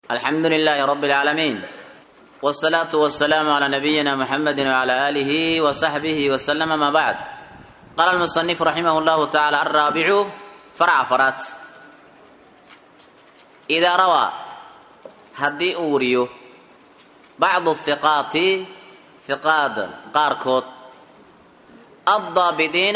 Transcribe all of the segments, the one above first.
الحمد لله رب العالمين والصلاة والسلام على نبينا محمد وعلى آله وصحبه وسلم ما بعد قال المصنف رحمه الله تعالى الرابع فرع فرات إذا روى هدي أوريو بعض الثقات ثقات قاركوت الضابطين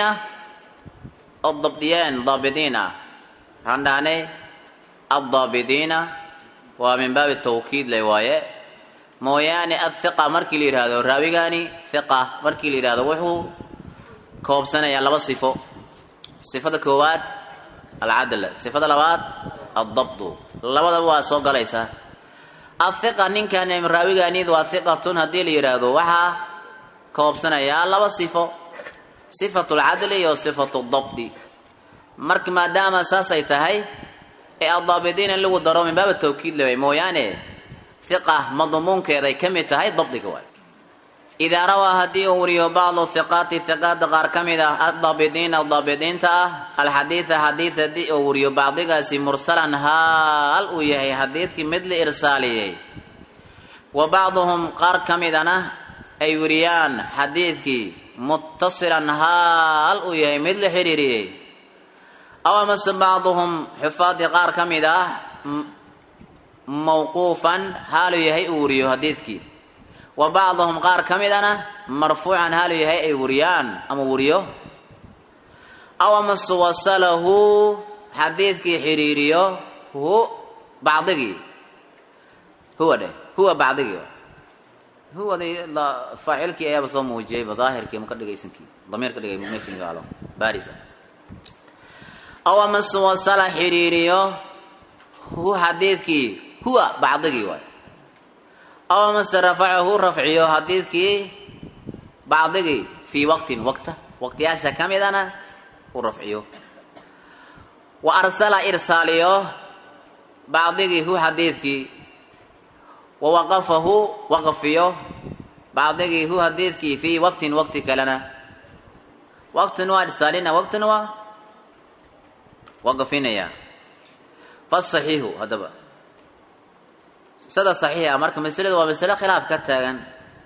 الضبطيين ضابطين عندنا الضابطين ومن باب التوكيد لوايه mooyaane athiqa markii la yidhaahdo raawigani thiqa markii la yidhahdo wuxuu koobsanayaa laba sifo sifada koowaad alcadl sifada labaad addabdu labadaba waa soo galaysaa athiqa ninkan raawiganid waa thiqatun haddii la yidhaahdo waxaa koobsanayaa laba sifo sifatu lcadli iyo sifatu dabdi marka maadaama saasay tahay ee addaabidiin in lagu daro min baaba tawkiid leway mooyaane hiqa madmuunkeeday ka mid tahay dabdiga waay idaa rawaa haddii uu wariyo bacdu hiqaati hiqaada qaar ka mid ah addaabidiina daabidiinta ah alxadiida xadiid haddii uu wariyo bacdigaasi mursalan haal uu yahay xadiidkii mid la irsaaliyey wa bacduhum qaar ka midana ay wariyaan xadiidkii muttasilan haal uu yahay mid la xidhiiriyey aw amase bacduhum xufaadii qaar ka mid ah mawquufan haalu yahay uu wariyo xadiidkii wa bacduhum qaar ka midana marfuucan haalu yahay ay wariyaan ama wariyo aw amase wasalahu xadiidkii xidhiiriyo hu bacdigii huwa dheh huwa bacdigii huwadi faacilkii ayaaba soo muujiyayba daahirkii ma ka dhigaysankii damiir ka dhigay meeshingaalo baris aw amase wasala xidhiiriyo hu xadiidkii huwa bacdigii waay aw amase rafacahu rafciyo xadiidkii bacdigii fii waqtin waqta waqtiyaasha ka midana u rafciyo wa arsala irsaaliyo bacdigii hu xadiidkii wa waqafahu waqfiyo bacdigii hu xadiidkii fii waqtin waqti kalena waqtin waa irsaalina waqtin waa waqfinaya fasaxiixu haddaba sada saxiixa marka masaladu waa masalo khilaaf ka taagan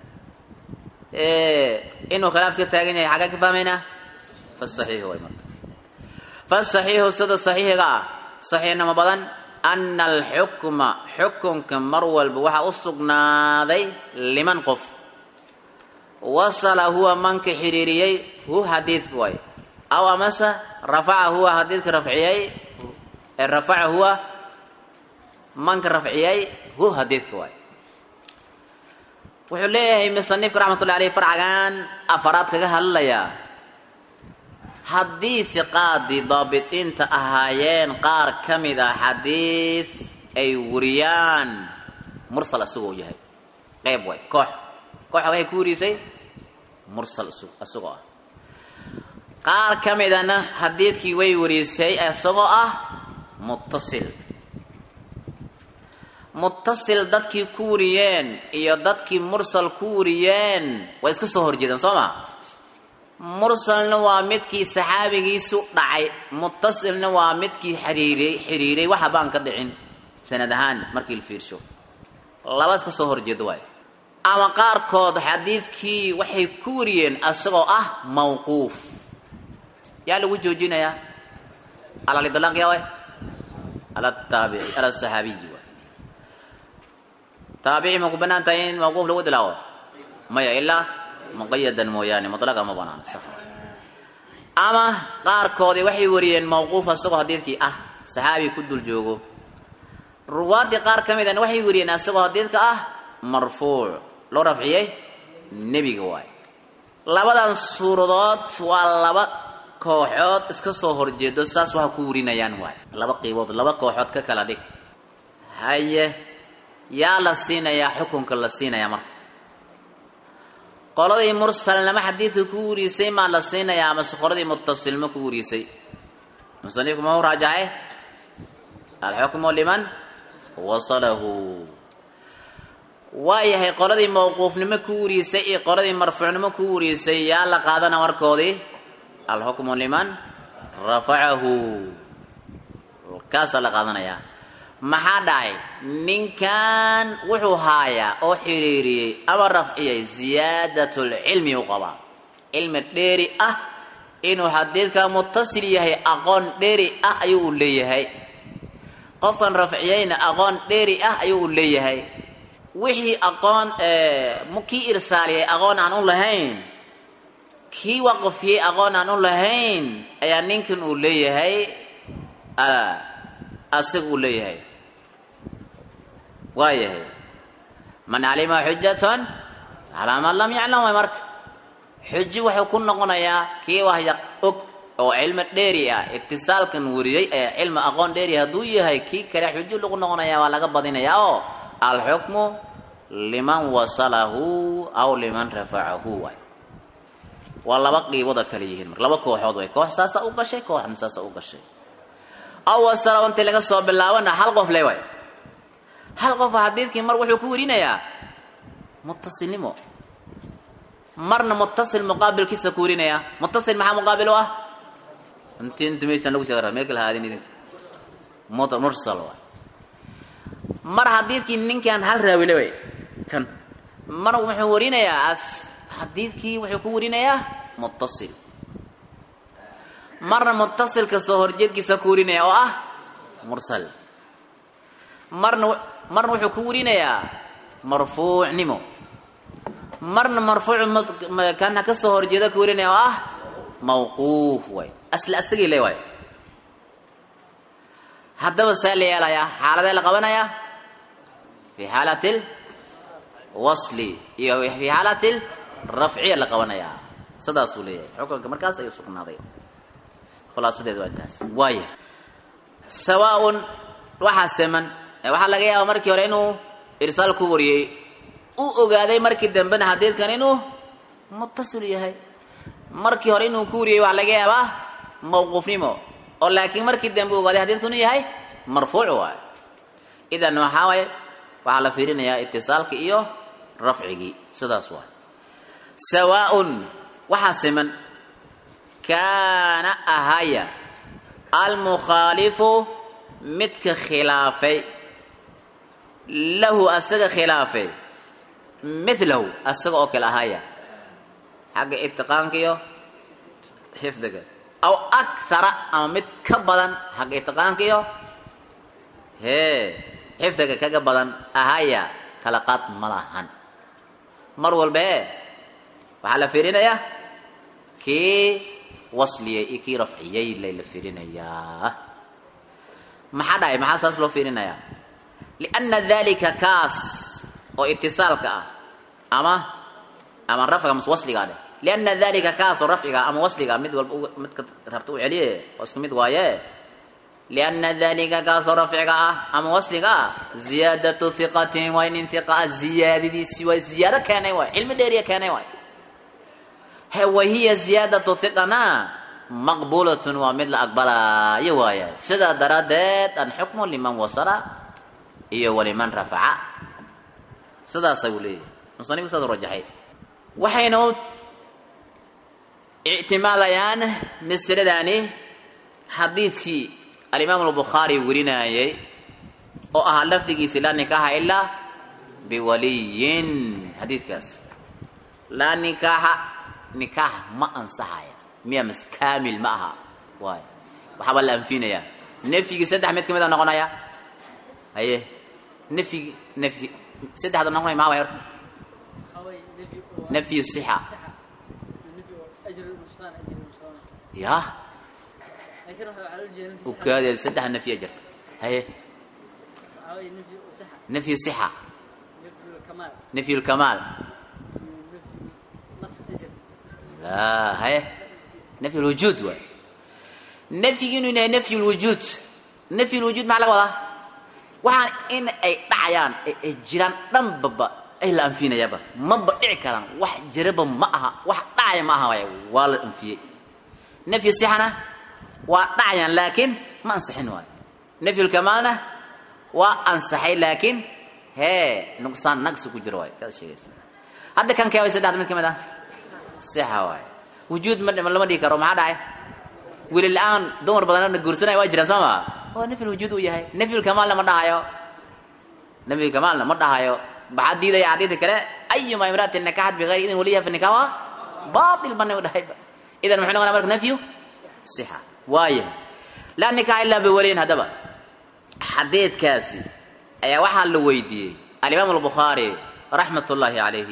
inuu khilaaf ka taagan yahay xagga ka fahmaynaa fasaxiixu way marka fasaxiixu sada saxiixiga ah saxiixnimo badan ana alxukma xukunka mar walba waxaa u sugnaaday liman qof wasala huwa manka xidhiiriyey hu xadiidka waay aw amase rafaca huwa xadiidka rafciyey rafaca huwa manka rafciyey hu xadiidka waay wuxuu leeyahay musanifka raxmatullahi aleyh farcagan afaraad kaga hadlayaa haddii hiqaadii daabitiinta ahaayeen qaar ka mid ah xadiid ay wariyaan mursal isagoo yahay qeyb waay koox kooxa waxay ku warisay mursal isagoo ah qaar ka midana xadiidkii way warisay isagoo ah muttasil muttasil dadkii ku wariyeen iyo dadkii mursal ku wariyeen way iska soo horjeedaan soo ma mursalna waa midkii saxaabigiisu dhacay muttasilna waa midkii xiriiriyey xiriiray waxa baan ka dhicin sanad ahaan markii la fiirsho laba iska soo horjeedo waay ama qaarkood xadiidkii waxay ku wariyeen isagoo ah mawquuf yaa lagu joojinayaa alalidlaaq yaa waay ala taabici ala saxaabiyi waay taabici ma ku banaan tahay in mawquuf lagu dilaawo maya ilaa muqayadan mooyaane mutlaqa ma banaana sax ama qaarkoodii waxay wariyeen mawquuf isagoo xadiidkii ah saxaabi ku dul joogo ruwaadii qaar ka midana waxay wariyeen isagoo xadiidka ah marfuuc loo rafciyey nebiga waay labadan suuradood waa laba kooxood iska soo horjeedo saas waxa ku warinayaan waay laba qiibood laba kooxood ka kala dhig haye yaa la siinayaa xukunka la siinayaa marka qoladii mursalnama xadiidka ku warisay maa la siinayaa amase qoladii muttasilma ku warisay musanifku ma u raajace alxukmu liman wasalahu waayahay qoladii mawquufnimo ku warisay iyo qoladii marfuucnimo ku warisay yaa la qaadana warkoodii alxukmu liman rafacahu kaasaa la qaadanayaa maxaa dhacay ninkan wuxuu haayaa oo xiriiriyey ama rafciyey ziyaadatulcilmi u qabaa cilmi dheeri ah inuu xadiidka mutasil yahay aqoon dheeri ah ayuu u leeyahay qofkan rafciyeyna aqoon dheeri ah ayuu u leeyahay wixii aqoon kii irsaaliyay aqoon aan u lahayn kii waqfiyey aqoon aan u lahayn ayaa ninkan uu leeyahay asiga uu leeyahay waa yahay man calima xujatan calaa man lam yaclam way marka xuji wuxuu ku noqonayaa kii wahya og oo cilmi dheeri ah itisaalkan wariyey ee cilmi aqoon dheeri hadduu yahay kii kale xuji lagu noqonaya waa laga badinayaa oo alxukmu liman wasalahu aw liman rafacahu waay waa laba qiibooda kale yihiin marka laba kooxood way koox saasa u gashay kooxna saasa u gashay aw wasala intii laga soo bilaabana hal qof le waay hal qof xadiidkii mar wuxuu ku werinayaa mutasilnimo marna mutasil muqaabilkiisa ku werinayaa mutasil maxaa muqaabil u ah inti inta meeshaan lagu sheega mee kala haadin idinka mursal waay mar xadiidkii ninkan hal raawile way kan mar wuxuu warinayaa as xadiidkii wuxuu ku warinayaa mutasil marna mutasilka soo horjeedkiisa ku warinaya oo ah mursal marna marna wuxuu ku warinayaa marfuucnimo marna marfuuc kana ka soo horjeeda ku warinaya oo ah mawquuf waay asla asagii le waay haddaba see la yeelayaa xaaladee la qabanayaa fi xaalati lwasli iyo fi xaalati rafciya la qabanayaa sidaasuu leeyahay xukunka markaas ayuu sugnaaday khulaasadeedu waa intaas waaya sawaaun waxaa seman waxaa laga yaaba markii hore inuu irsaal ku wariyey u ogaaday markii dambena xadiidkan inuu mutasil yahay markii hore inuu ku wariyey waxaa laga yaabaa mawquufnimo oo laakiin markii dambe u ogaaday xadiidku inuu yahay marfuuc waayo idan waxaa waaye waxaa la fiirinayaa itisaalka iyo rafcigii sidaas waay sawaaun waxaa siman kaana ahaya almukhaalifu midka khilaafay lahu asaga khilaafay milahu asaga oo kale ahaya xagga itiqaanka iyo xifdiga aw akthara ama mid ka badan xagga itiqaanka iyo hee xifdiga kaga badan ahaya kala qaad ma lahan mar walba e waxaa la fiirinayaa kii wasliyay iyo kii rafciyey layla fiirinayaa maxaa dhahay maxaa saas loo fiirinayaa lianna dalika kaas oo itisaalka ah ama ama rafciga mas wasligaa dheh lianna dalika kaas oo rafciga ama wasliga mid walba midka rabta u celiye oo isku mid waaye lianna dalika kaasoo rafciga ah ama wasliga ah ziyaadatu hiqatin waa nin hiqa ah ziyaadadiisi waa ziyaado keenay waay cilmi dheeriya keenay waay he wahiya ziyaadatu hiqana maqbuulatun waa mid la aqbalaayo waaya sidaa daraaddeed alxukmu liman wasala iyo waliman rafaca sidaasa uu leeyahay musanifku saas u rajaxay waxayna u ictimaadayaan masaladani xadiidkii alimaam albukhaari werinaayey oo ahaa lafdigiisi laa nikaaxa ilaa biwaliyin xadiidkaas laa nikaaxa nikaax ma ansaxaya miya mas kaamil ma aha waay waxaabaa la anfinayaa nafyigii saddex mid ka mid a noqonaya haye nafyigi nafyi saddexda noqonaya maa way horta nafyu sixa ya ukaadee saddex nafya jirta haye nafyu sixa nafyu lkamaal la haye nafyu lwujuud waay nafyigi inuu yahay nafyu lwujuud nafyu lwujuud maxaa laga wadaa waxaan in ay dhacayaan ay jiraan dhanbaba ay la anfinayaaba maba dhici karaan wax jiraba ma aha wax dhacaya ma aha waay waa la anfiyey nafyu sixana waa dhacayaan laakiin ma ansixin waayo nafyulkamaalna waa ansaxay laakiin hee nuqsaan naqsi ku jiro waay kaad sheegaysa hadda kan kee way saddexda mid ka mid ah sixa waay wujuud ma lama dhihi karo maxaa dhacay weli la-aan dumar badanna guursanaya waa jiraan soo maa waa nafy lwujuud uu yahay nafy lkamaalna ma dhahayo nafy lkamaalna ma dhahayo maxaa diidaya xadiidka kale ayuma imraatin nakaxat bigayri idin waliyaha fi nikah waa baatil bana u dhahayba idan muxuu noqonaa marka nafyu sixa waaya laa nikaxa ilaa biwaliyin haddaba xadiidkaasi ayaa waxaa la weydiiyey alimaam albukhaari raxmat ullaahi calayhi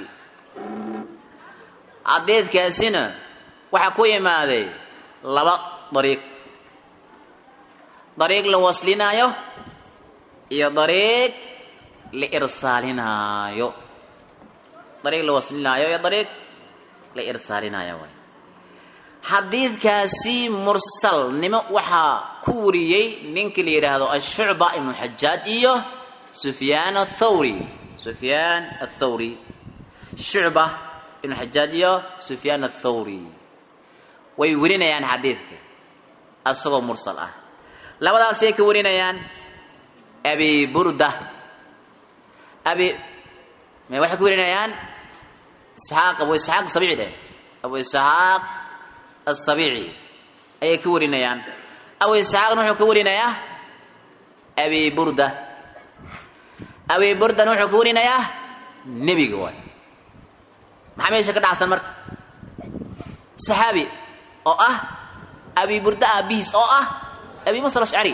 xadiidkaasina waxaa ku imaaday laba dariiq dariiq la waslinaayo iyo dariiq la irsaalinaayo dariiq la waslinaayo iyo dariiq la irsaalinaayo waay xadiidkaasi mursalnimo waxaa ku wariyey ninkii la yidhaahdo ashucba ibnu xajaaj iyo sufyaan athawri sufyaan athawri shucba ibnu xajaaj iyo sufyaan athawri way warinayaan xadiidka asagoo mursal ah labadaasay ka warinayaan abi burda abi may waxay ka warinayaan isxaaq abu isxaaq sabici dheh abu isxaaq asabici ayay ka warinayaan abu isxaaqna wuxuu ka warinayaa abi burda abi burdana wuxuu ka warinayaa nebiga waay maxaa meesha ka dhacsan marka saxaabi oo ah abi burda aabihiis oo ah abi musa alashcari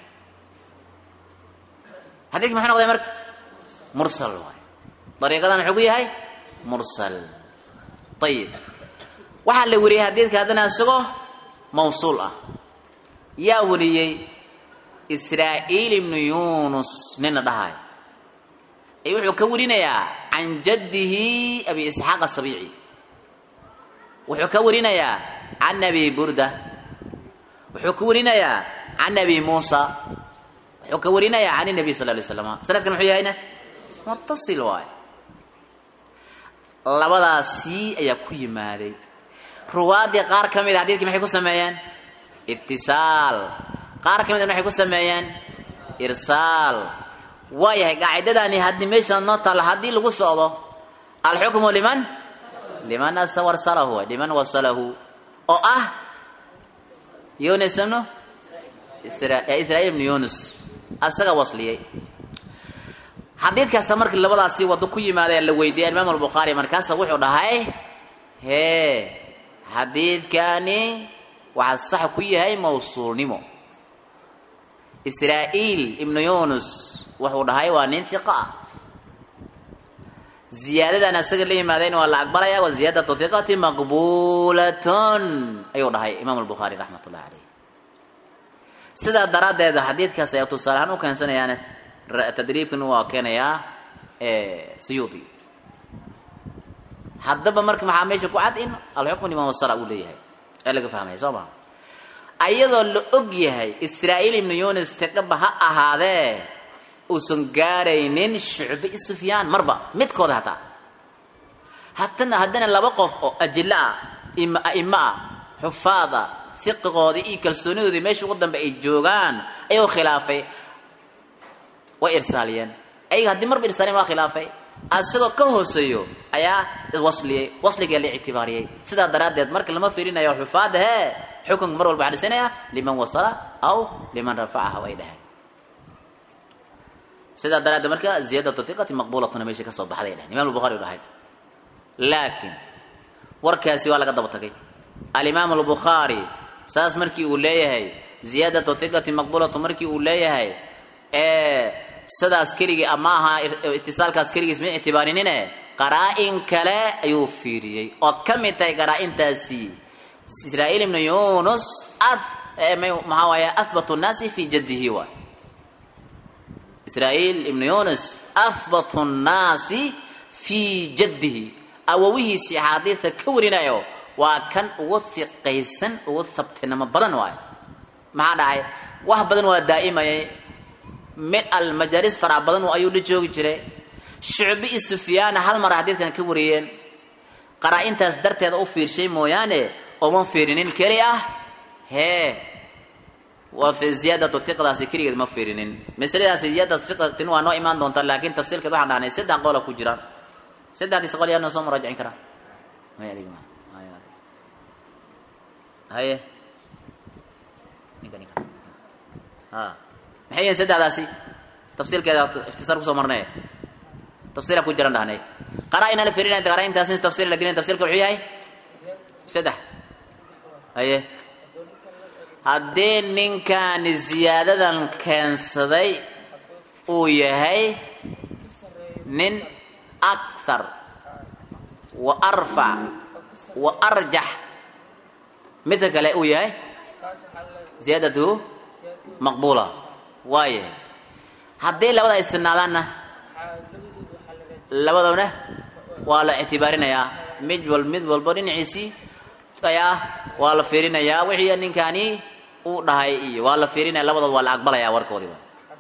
xadiidka maxuu noqday marka mursal waay dariiqadan wuxuu ku yahay mursal ayib waxaa la wariyey xadiidka haddana isagoo mawsuul ah yaa wariyey israa'iil ibnu yunus nina dhahay ay wuxuu ka warinayaa can jaddihi abi isxaaq asabiici wuxuu ka warinayaa can abi burda wuxuu ka warinayaa can abi muusa wuxuu ka warinayaa can nabiy sal lay slam sanadkan muxuu yahayna mutasil waay labadaasi ayaa ku yimaaday ruwaadii qaar ka mid a xadidkii maxay ku sameeyeen itisaal qaar ka midna maxay ku sameeyeen irsaal waa yahay qaacidadani haddii meesha noo taalla haddii lagu socdo alxukmu liman liman warsalahu liman wasalahu oo ah yunus ibnu israa'iil ibnu yunus asaga wasliyey xadiidkaasa markii labadaasi waddo ku yimaadee la weydiiyey alimaam albukhaari markaasa wuxuu dhahay hee xadiidkani waxaa sax ku yahay mawsuulnimo israa'iil ibnu yunus wuxuu dhahay waa nin hiqa ah ziyaadadan asaga la yimaadeen waa la aqbalaya wa ziyaadatu hiqati maqbuulatun ayuu dhahay imaam albukhaari raxmat ullahi caleyh sidaa daraaddeed xadiidkaas ayaa tusaale ahaan u keensanayaan tadriibkan waa keenayaa siyuudi haddaba marka maxaa meesha ku cad in alxukmu liman wasala uu leeyahay ee laga fahmaya soo maa ayadoo la og yahay israa'iil ibnu yunis tiqaba ha ahaadee uusan gaaraynin shucbe i sufyaan marba midkooda hataa hatana haddana laba qof oo ajilo ah im a'imo ah xufaad ah fiqigoodii iyo kalsoonidoodii meesha ugu dambe ay joogaan ayuu khilaafay way irsaaliyeen ayaga haddii marba irsaaliyeen waa khilaafay asagoo ka hooseeyo ayaa wasliyey wasligaa la ictibaariyey sidaa daraaddeed marka lama fiirinayo xufaada hee xukunka mar walba waxaa dhisanaya liman wasala aw liman rafacaha way dhaheen sidaa daraaddeed marka ziyaadatu hiqati maqbuulatuna meesha ka soo baxday dhaheen imam albukhaari u dhahay laakiin warkaasi waa laga daba tagay alimaam albukhaari saas markii uu leeyahay ziyaadatu hiqati maqbuulatu markii uu leeyahay ee sidaas keligii ama aha itisaalkaas keligiis ma ictibaarinine qaraa-in kale ayuu fiiriyey oo ka mid tahay qaraa-intaasi israa'iil ibnu yunus maxaa waaye ahbatu nnaasi fi jaddihi waay israa'iil ibnu yunus ahbatu nnaasi fii jaddihi awowihiisii axaadiidka ka warinayo waa kan ugu hiqaysan ugu habtinimo badan waayo maxaa dhacay wax badan waa daa'imayay mid almajaalis farac badan ayuu la joogi jiray shucbi iyo sufyaana hal mar xadiidkan ka wariyeen qaraa-intaas darteeda u fiirshay mooyaane ooma fiirinin keli ah hee waa ziyaadatu hiqdaasi keligeed ma fiirinin masaladaasi ziyaadatu hiqatin waa noo imaan doontaa laakiin tafsiilkeed waxaan dhahnay saddex qola ku jiraan saddexdiis qol yaana soo muraajicin karaa haye ninka ninka ha maxay yihiin saddexdaasi tafsiilkeeda ikhtisaar kusoo marnay tafsiila ku jiran dhahnay qaraa-ina la firinaya qaraa-intaasi tafsiil la gelin tafsiilka wuxuu yahay saddex haye haddii ninkaani ziyaadadan keensaday uu yahay nin akthar wa arfac wa arjax midka kale uu yahay ziyaadatuhu maqbuula waaye haddii labada ay sinaadaanna labadabna waa la ictibaarinayaa mid wal mid walba dhinaciisii ayaa waa la fiirinayaa wixii ninkaani uu dhahay iyo waa la fiirinaya labadood waa la aqbalayaa warkoodiiba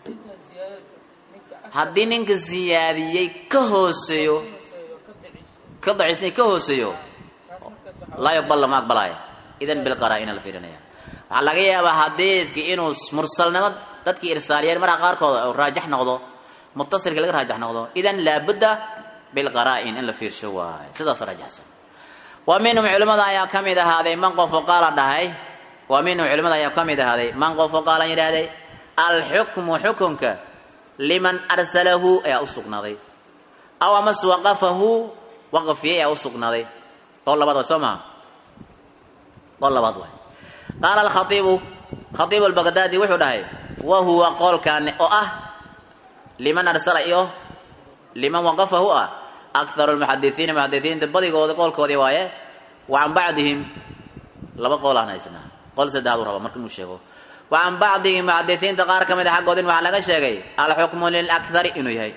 haddii ninka siyaadiyey ka hooseeyo ka daciisnay ka hooseeyo laa yuqbal lama aqbalaayo idan bilqaraa-ina la fiirinaya waxaa laga yaabaa xadiidkii inuu mursalnimo dadkii irsaaliyeen marka qaarkooda uu raajax noqdo mutasilka laga raajax noqdo idan laabudda bilqaraa-in in la fiirsho waayo sidaas raajaxsan wa minhum culimmada ayaa ka mid ahaaday man qofo qaala dhahay wa minhum culimmada ayaa ka mid ahaaday man qofo qaalan yidhaahday alxukmu xukunka liman arsalahu ayaa u sugnaaday aw amase waqafahu waqfiyey ayaa u sugnaaday qool labaad way soo maha qool labaad waay qaala alkhaiibu khaiibu albagdaadi wuxuu dhahay wa huwa qoolkaani oo ah liman arsala iyo liman waqafahu ah akharu lmuxadisiina muxadisiinta badigooda qoolkoodii waaye wa can bacdihim laba qool aan haysanaa qool saddexaadu raba marka inuu sheego wa can bacdihim muxadisiinta qaar ka mid a xaggoodin waxaa laga sheegay alxukmu lilakhari inuu yahay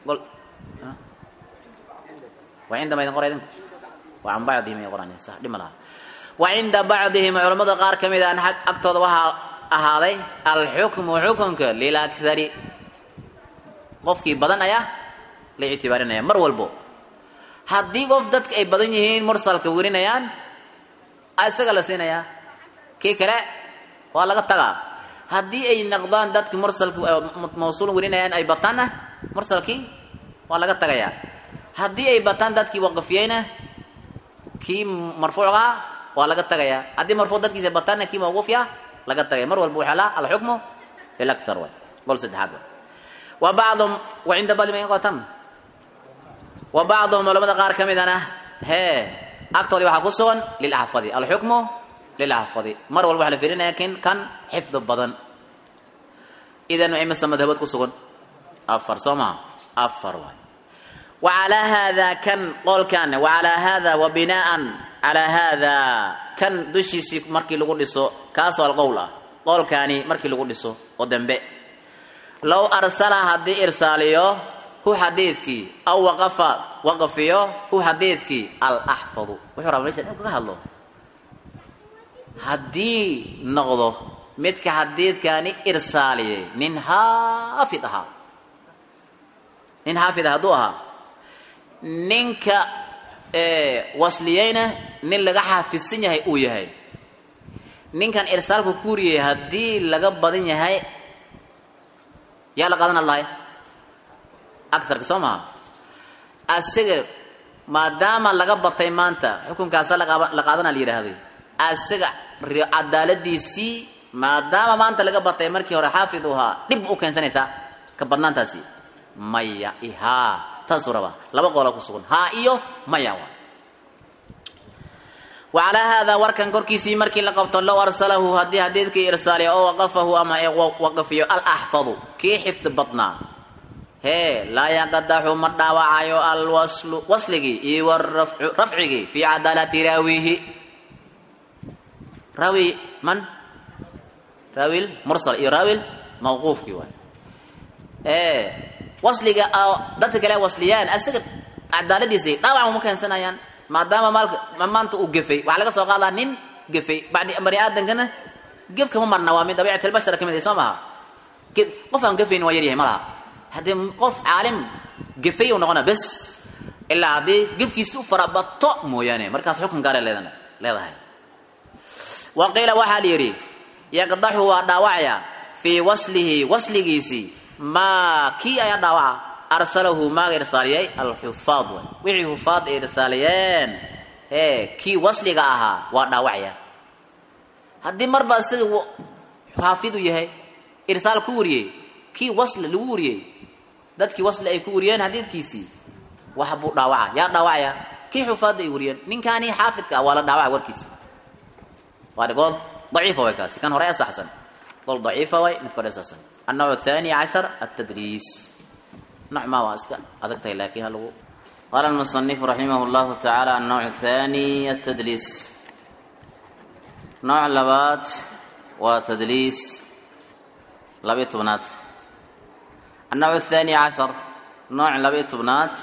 wa cinda maydin qora idinku wa can bacdihim ay qoraan sax dhima laha wa cinda bacdihim culammada qaar ka mid a agtooda waxaa ahaaday alxukmu xukunka lilakhari qofkii badan ayaa la ictibaarinaya mar walbo haddii qof dadka ay badan yihiin mursalka werinayaan isaga la siinayaa kii kale waa laga tagaa haddii ay noqdaan dadki mursalka mawsuul werinayaan ay bataanna mursalkii waa laga tagayaa haddii ay bataan dadkii waqafiyeyna kii marfuucgaa waa laga tagayaa haddii marfuuc dadkiisa bataanna kii mawquufya laga tagaya mar walba waxaa la alxukmu lilakhar way gol saddexaad way wa bacdum wa cinda bacdi ma qotan wa bacduhum culamada qaar ka midana hee agtoodii waxaa ku sugan lilaxfadi alxukmu lilaxfadi mar walba waxaa la fiirinaya kin kan xifdi badan idan imasa madhabood ku sugan afar soo maha afar waay wa calaa haadaa kan qoolkan wa calaa haada wa binaan calaa haadaa kan dushiisii markii lagu dhiso kaasoo alqowl ah qoolkaani markii lagu dhiso oo dambe low arsala haddii irsaaliyo hu xadiidkii aw waqafa waqfiyo hu xadiidkii alaxfadu wuxuu rabaa mesha dhan kaga hadlo haddii noqdo midka xadiidkaani irsaaliyey nin xaafid ahaa nin xaafid ah hadduu ahaa ninka wasliyeyna nin laga xaafidsan yahay uu yahay ninkan irsaalku kuuriyay haddii laga badan yahay yaa la qaadan allahay agarka soo maha asaga maadaama laga batay maanta xukunkaasa la qaadana la yidhaahday asaga cadaaladiisii maadaama maanta laga batay markii hore xaafid u ahaa dhib u keensanaysaa ka badnaantaasi maya ihaa taasuu rabaa laba qoola ku sugan haa iyo maya wa wacalaa haadaa warkan korkiisii markii la qabto low arsalahu haddii xadiidkii irsaaliya oo waqafahu ama waqafiyo alaxfadu kii xifdi badnaa hee laa yaqadaxu ma dhaawacayo alwaslu wasligii iyo warafcigii fii cadaalati raawihi raawi man raawil mursal iyo raawil mawquufkii waay ee wasliga dadka kale wasliyaan asaga cadaaladiisii dhaawac uma keensanayaan maadaama maalka maanta uu gefay waxaa laga soo qaadaa nin gefay badi bani aadamkana gef kama marna waa min dabiicat albashar ka mid soo maha qof aan gefayn waa yaryahay ma laha haddii qof caalim gefay u noqona bes ilaa haddii gefkiisi u farabato mooyaane markaas xukun gaara leedan leedahay wa qiila waxaa la yidhi yaqdaxu waa dhaawacaya fii waslihi wasligiisii maa kii ayaa dhaawaca arsalahu maaga irsaaliyey alxufaad way wixii hufaad ay irsaaliyeen ee kii wasliga ahaa waa dhaawacya haddii marba isaga xaafid u yahay irsaal ku wariyey kii wasli lagu wariyey dadkii wasli ay ku wariyeen xadiidkiisii wax buu dhaawaca yaa dhaawacaya kii xufaadda ay wariyeen ninkaanii xaafidka ah waa la dhaawacay warkiisi waa gool daciifa way kaasi kan hore asaxsan gool daciifa way midka hore asaxsan النوع الثاني عشر التدريس نوع ما واسك أذكت لكن هل قال المصنف رحمه الله تعالى النوع الثاني التدليس نوع لبات وتدليس لبيت بنات النوع الثاني عشر نوع لبيت بنات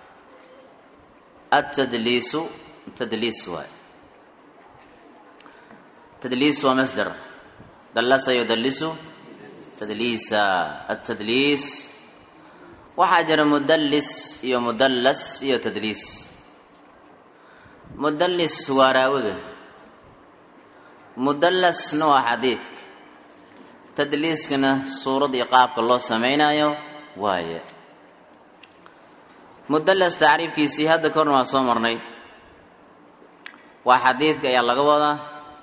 التدليس تدليس واحد تدليس ومصدر دلس يدلس تدليس التدليس وحجر مدلس يو مدلس يو تدليس مدلس وراوغ مدلس نوع حديث تدليس كنا صورة إقاب الله سمينا يو وايه mudallas tacriifkiisii hadda korna waa soo marnay waa xadiidka ayaa laga wadaa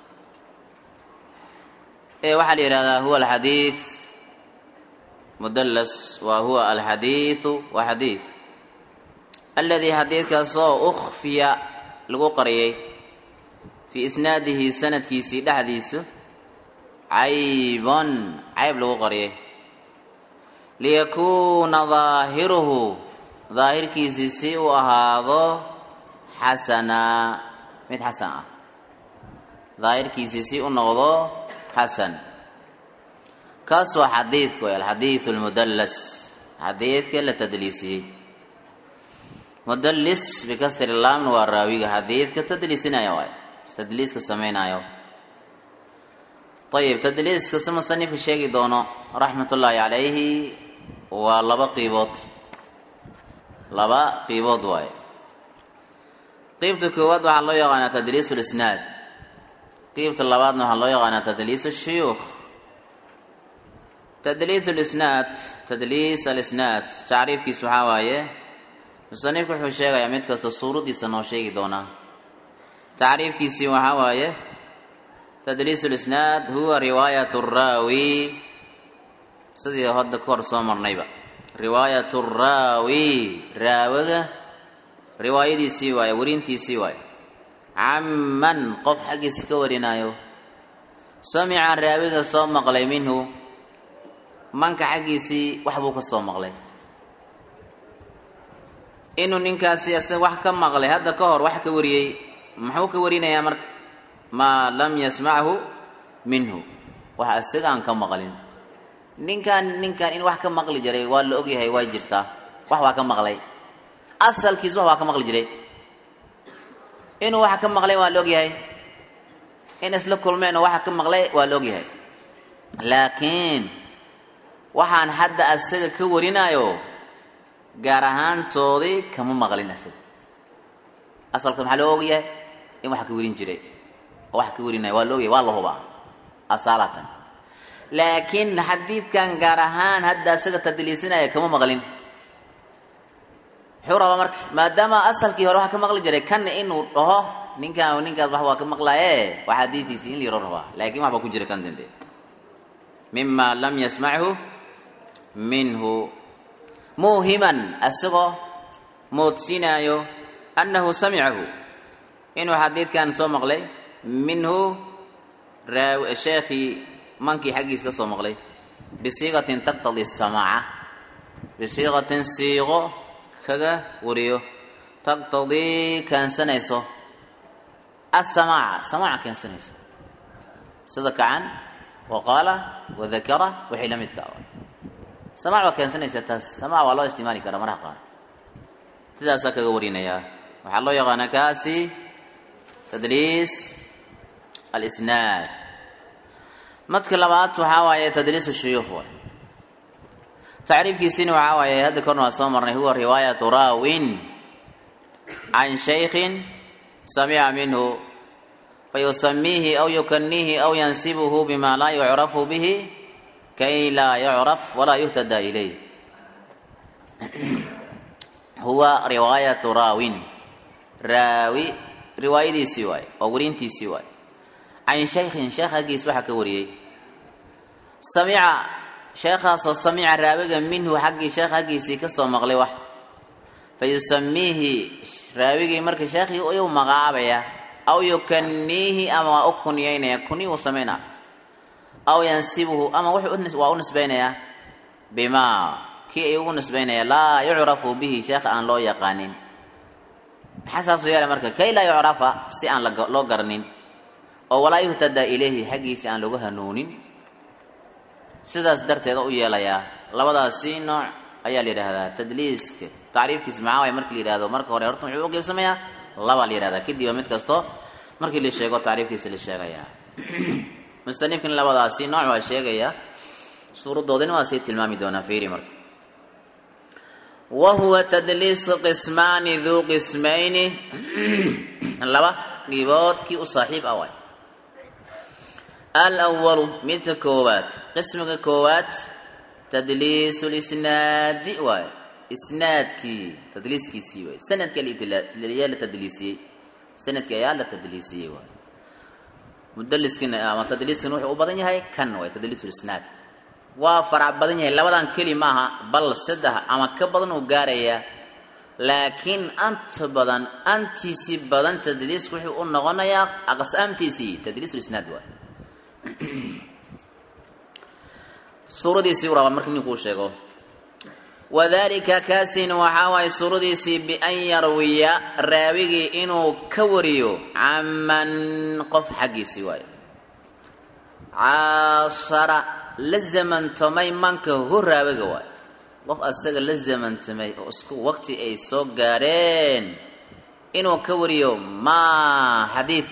ee waxaa la yidhahdaa huwa alxadiid mudallas waa huwa alxadiidu waa xadiid aladii xadiidkaasoo ukhfiya lagu qariyey fii isnaadihi sanadkiisii dhexdiisu caybon cayb lagu qariyey liyakuuna daahiruhu daahirkiisii si uu ahaado xasanaa mid xasan ah daahirkiisii si u noqdo xasan kaas waa xadiidku way alxadiidu almudallas xadiidka la tadliisiyey mudallis bikasri laamna waa raawiga xadiidka tadliisinaya waay tadliiska samaynayo ayib tadliiska si musanifka sheegi doono raxmat ullaahi calayhi waa laba qiibood laba qiibood waaye qiibta koowaad waxaa loo yaqaanaa tadliis lisnaad qiibta labaadna waxaa loo yaqaanaa tadliis shuyuukh tadliis lisnaad tadliis alisnaad tacriifkiis waxaa waaye musanifku wuxuu sheegayaa mid kasta suuraddiisa noo sheegi doonaa tacriifkiisii waxaa waaye tadliis lisnaad huwa riwaayat raawi sidii hadda ka hor soo marnayba riwaayat raawi raawiga riwaayadiisii waaye warintiisii waaye caman qof xaggiis ka warinaayo samica raawiga soo maqlay minhu manka xaggiisii wax buu ka soo maqlay inuu ninkaasi isaga wax ka maqlay hadda ka hor wax ka wariyey muxuu ka warinayaa marka maa lam yasmachu minhu wax isaga aan ka maqlin ninkan ninkan in wax ka maqli jiray waa la ogyahay waa jirtaa wax waa ka maqlay asalkiis wax waa ka maqli jiray inuu wax ka maqlay waa la ogyahay in isla kulmeen oo waxa ka maqlay waa la ogyahay laakiin waxaan hadda asaga ka warinaayo gaar ahaantoodii kama maqlin asaga asalka maxaa loo ogyahay in wax ka warin jiray oo wax ka warinayo waa la ogyahay waa la hubaa asaalatan laakiin xadiidkan gaar ahaan hadda isaga tadliisinaya kama maqlin muxuu rabaa marka maadaama asalkii hore waxa ka maqli jiray kanna inuu dhaho ninkaan ninkaas wax waa ka maqlaaye waa xadiidtiisii in la yaro rabaa laakiin wax baa ku jira kan dambe mima lam yasmachu minhu muuhiman isagoo moodsinaayo annahu samicahu inuu xadiidkan soo maqlay minhu sheekhii mankii xaggiis ka soo maqlay bisiiqatin taqtadi samaaca bisiiqatin siiqo kaga wariyo taqtadii keensanayso asamaaca samaaca keensanayso sida kacan wa qaala wadakara wixii la midka ah samaac waa keensanaysa taas samaac waa loo isticmaali karaa maraha qaar sidaasaa kaga warinayaa waxaa loo yaqaanaa kaasi tadliis alisnaad madka labaad waxaa waaye tadliis shuyuukh waay tacriifkiisina waxaa waaye hadda korna waa soo marnay huwa riwaayatu raawin can shaykhin samica minhu fayusamiihi aw yukaniihi aw yansibuhu bima laa yucrafu bihi kay laa yucraf walaa yuhtada ilayh huwa riwaayatu raawin raawi riwaayadiisii waaye oo warintiisii waaye can shaykhin sheekh haggiis waxaa ka wariyey samica sheekhaasoo samica raawiga minhu xaggii sheekh xaggiisii ka soo maqlay wax fa yusamiihi raawigii marka sheekhii ayuu magacaabaya aw yukaniihi ama waa u kunyaynaya kuni uu samaynaa aw yansibuhu ama wuxuu waa u nisbaynayaa bimaa kii ay ugu nisbaynaya laa yucrafu bihi sheekha aan loo yaqaanin maxaa saasuu yeelay marka kay laa yucrafa si aan loo garanin oo walaa yuhtada ilayhi xaggiisi aan lagu hanuunin sidaas darteeda u yeelayaa labadaasi nooc ayaa la yidhaahdaa tadliiska tacriifkiisa maxaa waay markii la yidhahdo marka hore horta muxuu u geybsamayaa labaa la yidhahdaa kadiba mid kasto markii la sheego tacriifkiisa la sheegayaa musanifkan labadaasi nooc waa sheegaya suuradoodina waa sii tilmaami doonaa fiiri marka wa huwa tadliisu qismaani duu qismayni laba dhiboodkii u saaxiib ah waay alwalu midka koowaad qismiga koowaad tadliisu lisnaadi waay isnaadkii tadliiskiisii waay sanadka ayaa la tadliisiyey sanadkii ayaa la tadliisiyey waay mudaliskina ama tadliiskina wuxuu u badan yahay kan waay tadliisu lisnaad waa farac badan yahay labadan keli maaha bal saddex ama ka badan uu gaarayaa laakiin anta badan antiisii badan tadliisku wuxuu u noqonayaa aqsaamtiisii tadliisulisnaad waay suuradiisii u rabaa marka ninkuu sheego wadalika kaasin waxaa waaye suuradiisii bian yarwiya raawigii inuu ka wariyo caman qof xaggiisii waayo caashara la zamantamay manka hu raawiga waayo qof asaga la zamantamay oo isku waqti ay soo gaareen inuu ka wariyo maa xadiid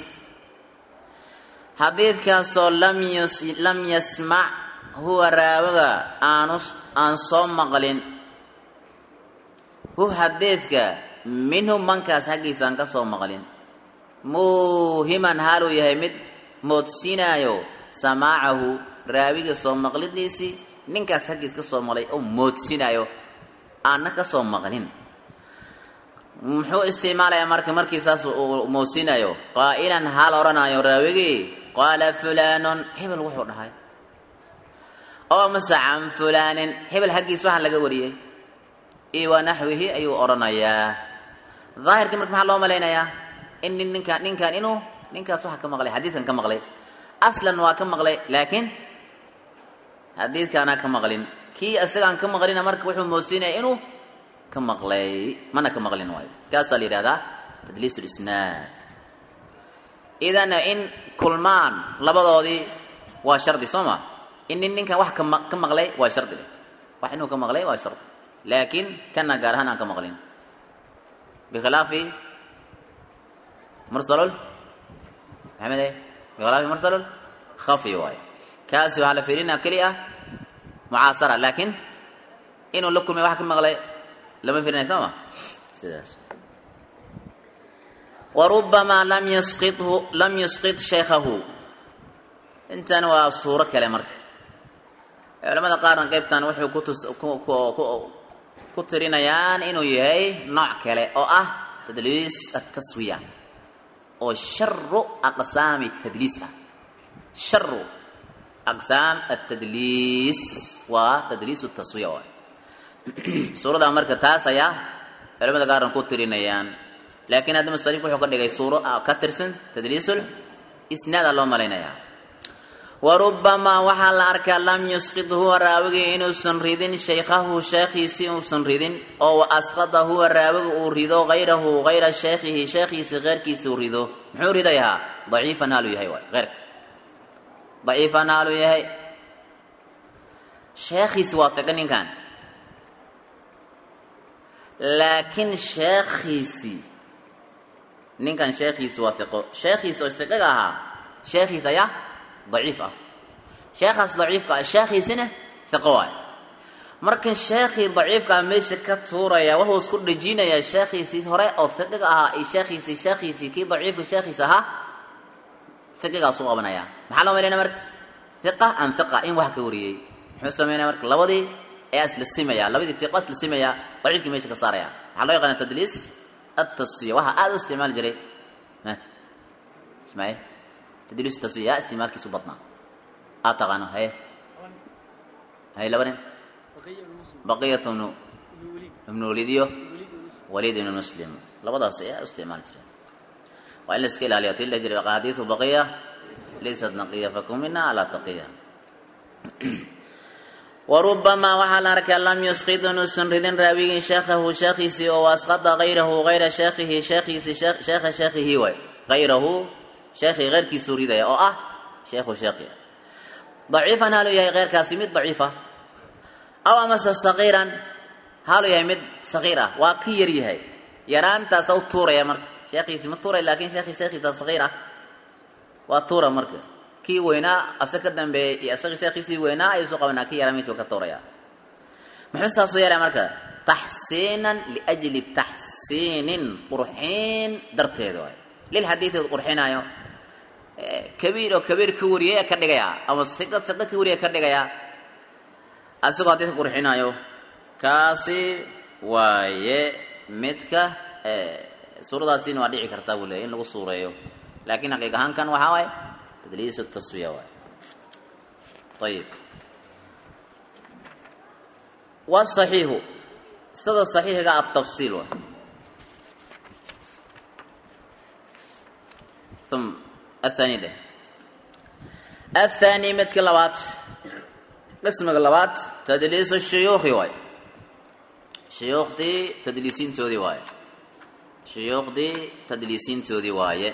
xadiidkaasoo lam yasmac huwa raawiga aanu aan soo maqlin hu xadiidka minhu mankaas xaggiisa aan ka soo maqlin muuhiman haaluu yahay mid moodsiinaayo samaacahu raawiga soo maqlidiisii ninkaas xaggiis ka soo maqlay oo moodsinaayo aanna ka soo maqlin muxuu isticmaalayaa marka markii saas uu moodsiinayo qaa'ilan haal odhanaayo raawigii qaala fulaanun hebel wuxuu dhahay oo mase can fulaanin hebel xaggiis waxaa laga wariyey iyo wa naxwihi ayuu odhanayaa daahirkii marka maxaa loo malaynayaa in nin ninkaan ninkaan inuu ninkaas waxa ka maqlay xadiidkan ka maqlay aslan waa ka maqlay laakiin xadiidkaanaa ka maqlin kii isagaan ka maqlina marka wuxuu moodsiinaya inuu ka maqlay mana ka maqlin waayo kaasaa la yidhahdaa tadliis lisnaad idan in kulmaan labadoodii waa shardi soo ma in nin ninkan wax ka maqlay waa shardi leh wax inuu ka maqlay waa shardi laakiin kana gaar ahaan aan ka maqlin bikhilaafi mursalul maxamed bikhilaafi mursalul khafi waayo kaasi waxaa la fiirinaa keli ah mucaasara laakiin inuu la kulmay wax ka maqlay lama fiirinay soo ma sidaas warubamaa lam yasqithu lam yusqit shaykhahu intan waa suuro kale marka culamada qaarna qaybtan waxay kutus ku tirinayaan inuu yahay nooc kale oo ah tadliis ataswiya oo sharu aqsaami tadliis ah sharu aqsaam atadliis waa tadliis taswiya waay suuradaa marka taas ayaa culamada qaarna ku tirinayaan laakiin hadda musanifku wuxuu ka dhigay suuro ka tirsan tadliisul isnaada loo malaynayaa warubamaa waxaa la arkaa lam yusqid huwa raawigii inuusan ridin shaykhahu sheekhiisii uusan ridin oo wa asqada huwa raawiga uu rido hayrahu hayra sheekhihi sheekhiisi keyrkiisa uu rido muxuu ridayahaa daciifan haaluu yahay waay heyrka daciifan haaluu yahay sheekhiisi waa fiqi ninkan laakiin sheekhiisii ninkan sheekhiisi waa fiqo sheekhiisi oo isfiqiga ahaa sheekhiis ayaa daciif ah sheekhaas daciifka ah sheekhiisina fiqo waay markan sheekhii daciifkaa meesha ka tuuraya wuxuu isku dhejinayaa sheekhiisii hore oo fiqiga ahaa iyo sheekhiisii sheekhiisii kii daciifka sheekhiis ahaa fiqigaasuu qabanaya maxaa loo malaynaya marka fiqa an fiqa in wax ka wariyey muxuu sameynaya marka labadii ayaa isla simaya labadii fiqo isla simaya daciifkii meesha ka saaraya maxaa loo yaqaana tadliis التصفية وها هذا استعمال جري ها اسمعي تدريس التصفية استعمال كيسو بطنا أتغانا هي hay laba nin baqiyat ibnu ibnu waliid iyo waliid ibnu muslim labadaas ayaa isticmaali jireen waa in la iska ilaaliyo tii la jiray axaadiidu baqiya laysat naqiya fakum mina alaa taqiya warubamaa waxaa la arkaa lam yusqid inuusan ridin raawigii sheekhahu sheekhiisii oo asqada hayrahu hayra sheekhihi sheekhiisi sheekha sheekhihi way hayrahu sheekhii heyrkiisuu ridaya oo ah sheekhu sheekhi daciifan haaluu yahay heyrkaasi mid daciifa aw amase saqiiran haaluu yahay mid saqiir ah waa ka yar yahay yaraantaasa u tuuraya marka sheekhiisi ma tuuray laakiin sheekhi sheekhiisa saqiir ah waa tuura marka kii weynaa ase ka dambeeyey iyo isaga sheekhiisii weynaa ayuu soo qabanaa kii yaraa meeshuu ka tuuraya muxuu saasuu yeelaya marka taxsiinan liajli taxsiinin qurxiin darteeda waay lilxadiidi qurxinaayo kabiir oo kabiir ka wariyay ka dhigaya ama siqa siqa ka wariyay ka dhigaya asigoo hadiis qurxinaayo kaasi waaye midka suuradaasina waa dhici kartaa buu leeyahy in lagu suureeyo laakiin xaqiiq ahaan kan waxaa waaye tadliis taswiya waay ayib wasaxiixu sida saxiixiga atafsiil waay um athani dheh athani midka labaad qismiga labaad tadliis shuyuukhi waay shuyuukhdii tadliisiintoodii waaye shuyuukhdii tadliisiintoodii waaye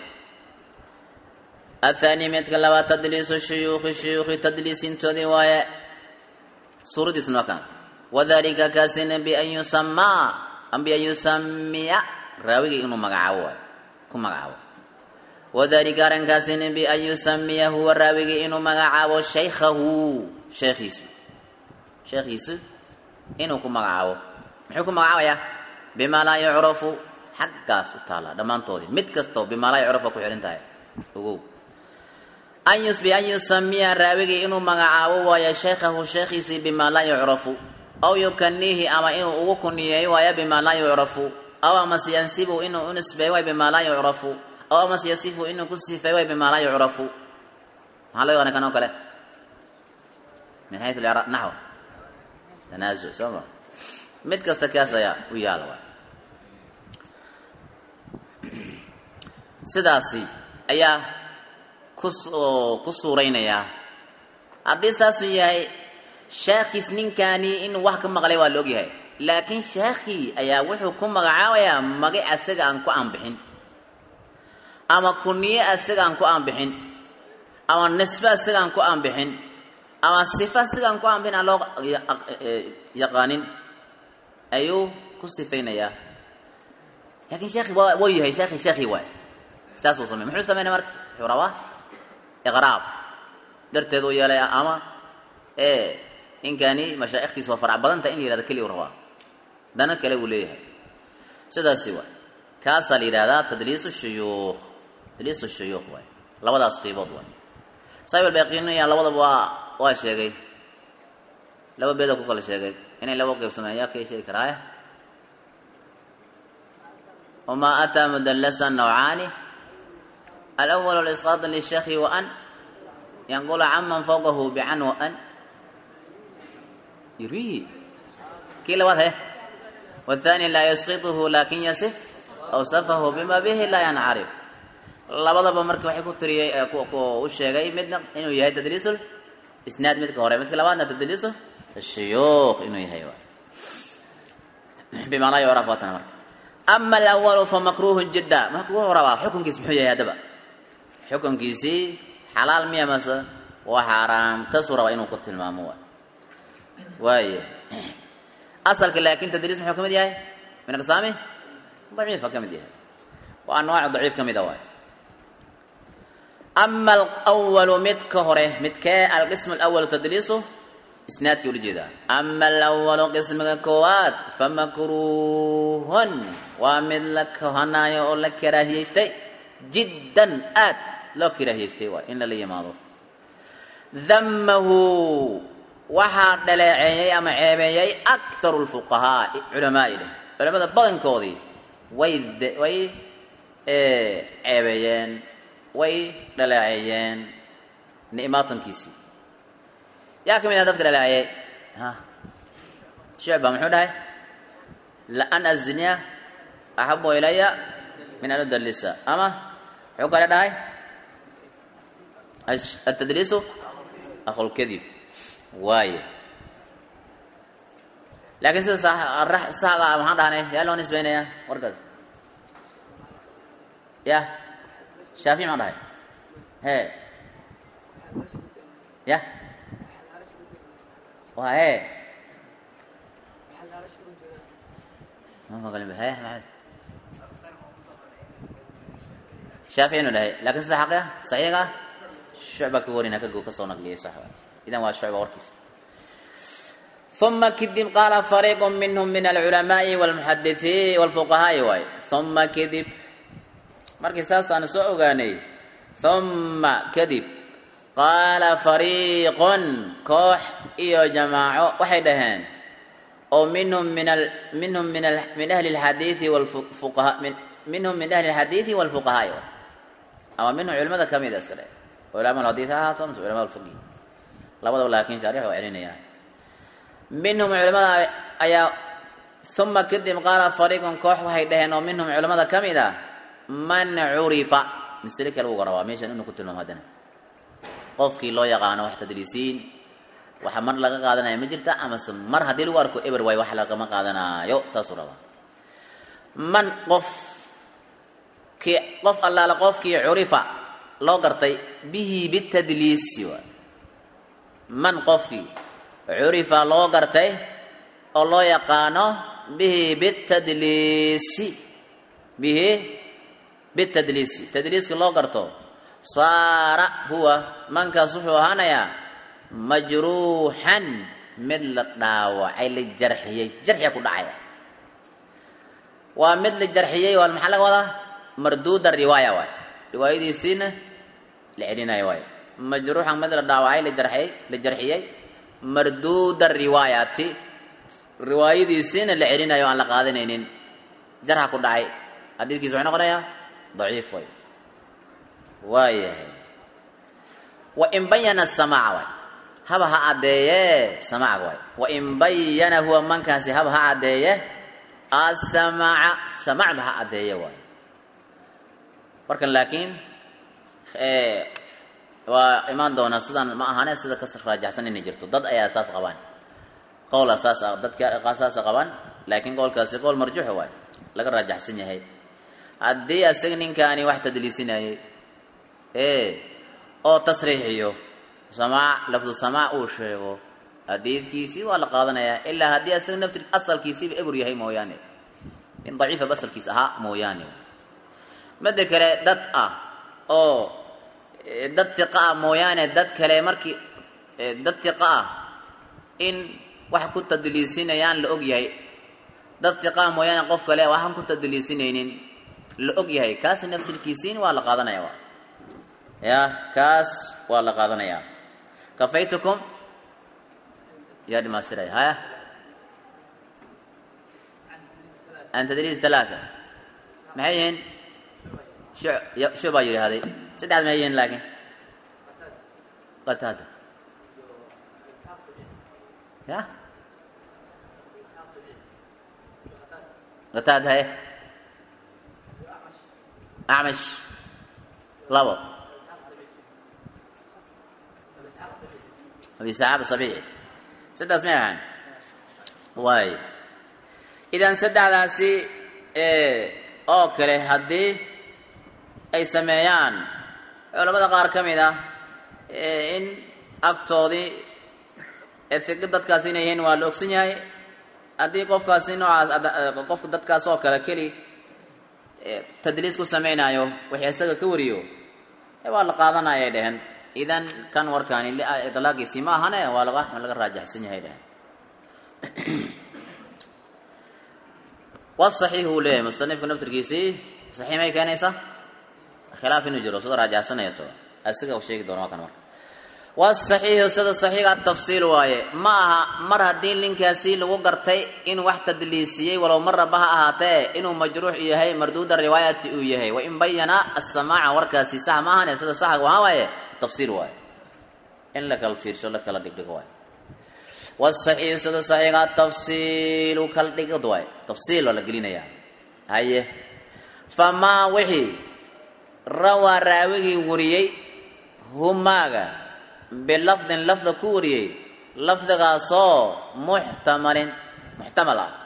athani midka labaad tadliisu shuyuukhi shuyuukhi tadliisiintoodii waaye suuradiisna waa kan wadalika kaasina bian yusamaa am bian yusamiya raawigii inuu magacaabo waayo ku magacaabo wadalika arrinkaasina bian yusamiya huwa raawigii inuu magacaabo shaykhahu sheekhiisu sheekhiisu inuu ku magacaabo muxuu ku magacaabayaa bimaa laa yucrafu xaggaas u taallaa dhammaantoodii mid kastoo bimaa laa yucrafu ku xidhan tahay ogow an yus bian yusamiya raawigii inuu magacaabo waayo shaykhahu sheekhiisii bimaa laa yucrafu aw yukaniihi ama inuu ugu kuniyeeyo waayo bimaa laa yucrafu aw amase yansibu inuu u nisbeeyo waay bimaa laa yucrafu aw amase yasifu inuu ku sifeeyo waay bimaa laa yucrafu maxaa loo yaqaana kan oo kale min xayu naxw tanaazuc soo ma mid kasta kaas ayaa u yaala waay sidaasi ayaa kusoo ku suuraynayaa haddii saasuu yahay sheekhiis ninkani inuu wax ka maqlay waa la ogyahay laakiin sheekhii ayaa wuxuu ku magacaabayaa magac asaga aan ku aanbixin ama kuniye asaga aan ku aanbixin ama nisbe asaga aan ku aanbixin ama sifa asaga aan ku aanbixin aan loo yaqaanin ayuu ku sifaynayaa laakiin sheekhi waa yahay sheekhi sheekhii waay saasuu samey muxuu sameynaya marka wuxuu rabaa iqraab darteed uu yeelay ama e ninkani mashaa'ikhtiisa waa farac badanta in la yihahdo keliya u rabaa dana kale uu leeyahay sidaasi waay kaasaa la yidhahdaa tadliisu shuyuukh tadliisu shuyuukh waay labadaas qiibood waay saahib albayqiiniya labadaba waa waa sheegay laba beedoo ku kala sheegay inay laba qaybsameyn yaa kay sheegi karaaye wamaa ataa mudallasa nawcaani alأwl اlإsqاط lلshekhi وأn yanqula caman fوqahu bcan وأn yurihi kii labaad he والثاني laa yسqiطhu lakin yasif أwsafahu bima bihi laa yancarif labadaba marka waxay ku tiriyey u sheegay midna inuu yahay tadliis isnaad midka hore midka labaadna tadliis الshuyuukh inuu yahay bima laa yucraf watana marka ama alأwl famakruh jida marka wuxuu rabaa xukunkiis muxuu yahay haddaba xukunkiisii xalaal miya mase waa xaaraam kasuu rabaa inuu ku tilmaamo waay waaya asalka laakin tadliis muxuu ka mid yahay min aqsaami daciifa ka mid yahay waa anwaac daciif ka mida waay ama alwalu midka hore midkee alqism alawalu tadliisu isnaadkii ula jeedaa ama alawalu qismiga koowaad famakruuhun waa mid la kohanaayo oo la karaahiyeystay jiddan aad loo karaahiyeystay waay in lala yimaado damahu waxaa dhaleeceeyey ama ceebeeyey akharu lfuqahaa culamaai leh culamada badankoodii way way ceebeeyeen way dhaleeceeyeen ni'maatankiisii yaa ka mid ah dadka dhaleeceeyey ha shucba muxuu dhahay laan azniya axabu ilaya min an udalisa ama muxuu kale dhahay atadliisu aqulkadib waaye laakiin sida saxga maxaan dhahnay yaa loo nisbaynayaa warkaas ya shaafici maan dhahay he ya waa he he maxamed shaafici inu dhahay laakiin sida xaqia saxiiga shucba ka warina ka ka soo naqliyay sax idan waa shucba warkiisa uma kadib qaala fariiqu minhum min alculamaai walmuxadithiin walfuqahaai waay uma kadib markii saasaan soo ogaanay uma kadib qaala fariiqun koox iyo jamaaco waxay dhaheen oo minhum min al minhum min al min ahli alxadiidi walfuqaha min minhum min ahli alxadiidi walfuqahaai waay ama minhum culimada ka mida iska dheh culama alxadiid ha ahaato mise culama alfiqi labadaba laakiin shaarix waa celinayaan minhum culimada ayaa uma kadib qaala fariiqun koox waxay dhaheen oo minhum culimada ka mid a man curifa masle kale uga rabaa meeshan inuu ku tilmaamo haddana qofkii loo yaqaano wax tadliisiin waxa mar laga qaadanaya ma jirta amase mar haddii lagu arko eber waay wax lagama qaadanaayo taasuu rabaa man qof kii qof allaala qofkii curifa loo gartay bihi bitadliisi waay man qofkii curifa loo gartay oo loo yaqaano bihi bitadliisi bihi bitadliisi tadliiska loo garto saara huwa mankaas wuxuu ahaanayaa majruuxan mid la dhaawacay la jarxiyey jarxiga ku dhacay waa mid la jarxiyey waa maxaa laga wadaa marduuda riwaaya waay riwaayadiisiina la celinayo waay majruuxan mid la dhaawacay la jarxiyey la jarxiyey marduuda riwaayati riwaayadiisiina la celinayo aan la qaadanaynin jarxa ku dhacay xadiidkiisa wuxuu noqonayaa daciif way waayahay wain bayana samaaca waay haba ha caddeeye samaaca waay wain bayana huwa mankaasi haba ha caddeeye asamaca samacba ha caddeeye waay markan laakiin waa imaan doonaa sidaan ma ahane sida ka raajaxsan inay jirto dad ayaa saas qabaan qowl saas dadka saasa qabaan laakiin qowlkaasi qowl marjuuxa waay laga raajaxsan yahay haddii asaga ninkaani wax tadliisinayay ee oo tasriixiyo samaac lafdu samaac uu sheego xadiidkiisii waa la qaadanayaa ilaa haddii asaga nafti asalkiisiiba ebur yahay mooyaane in daciifaba asalkiis ahaa mooyaane midda kale dad ah oo dad tiqa ah mooyaane dad kale markii dad tiqa ah in wax ku tadliisinayaan la og yahay dad tiqa ah mooyaane qof kale waxaan ku tadliisinaynin la og yahay kaas naftirkiisiin waa la qaadanaya wa ya kaas waa la qaadanayaa kafaytukum yaa dhimaastiraya haya an tadliis alaaa maxay yihiin shu baa yidhahday saddexaad maxay yihiin laakiin qataada ya qataad haye acmash labo abi isxaaq sabiici saddaas may ahaan waay idan saddexdaasi oo kale haddii ay sameeyaan culamada qaar ka mid ah in agtoodii efiqi dadkaasi inay yihiin waa la ogsan yahay haddii qofkaasi noocaas qofka dadkaas oo kale keli tadliis ku samaynayo wixii isaga ka wariyo waa la qaadanayay dhehen idan kan warkaani iطlaaqiisii ma ahane waa laga laga raajaxsan yahay dhehen wasaxiix uu leeyahay musanifka naftirkiisii saxiix may keenaysaa khilaaf inuu jiro sida raajaxsanaya to isaga sheegi doono waa kan marka wasaxiixu sida saxiixa tafsiil waaye ma aha mar haddii ninkaasi lagu gartay in wax tadliisiyey walow marraba ha ahaatee inuu majruux yahay marduuda riwaayati uu yahay wain bayana asamaaca warkaasi sax ma ahane sida saxa waxaa waaye tafsiil waaye in la kala fiirsho la kala dhigdhigo waaye wasaxiixu sida saxiixa tafsiilu kal dhigid waay tafsiil oo la gelinayaa haye famaa wixii rawaa raawigii wariyey humaaga bilafdin lafda ku wariyey lafdigaasoo muxtamalin muxtamal ah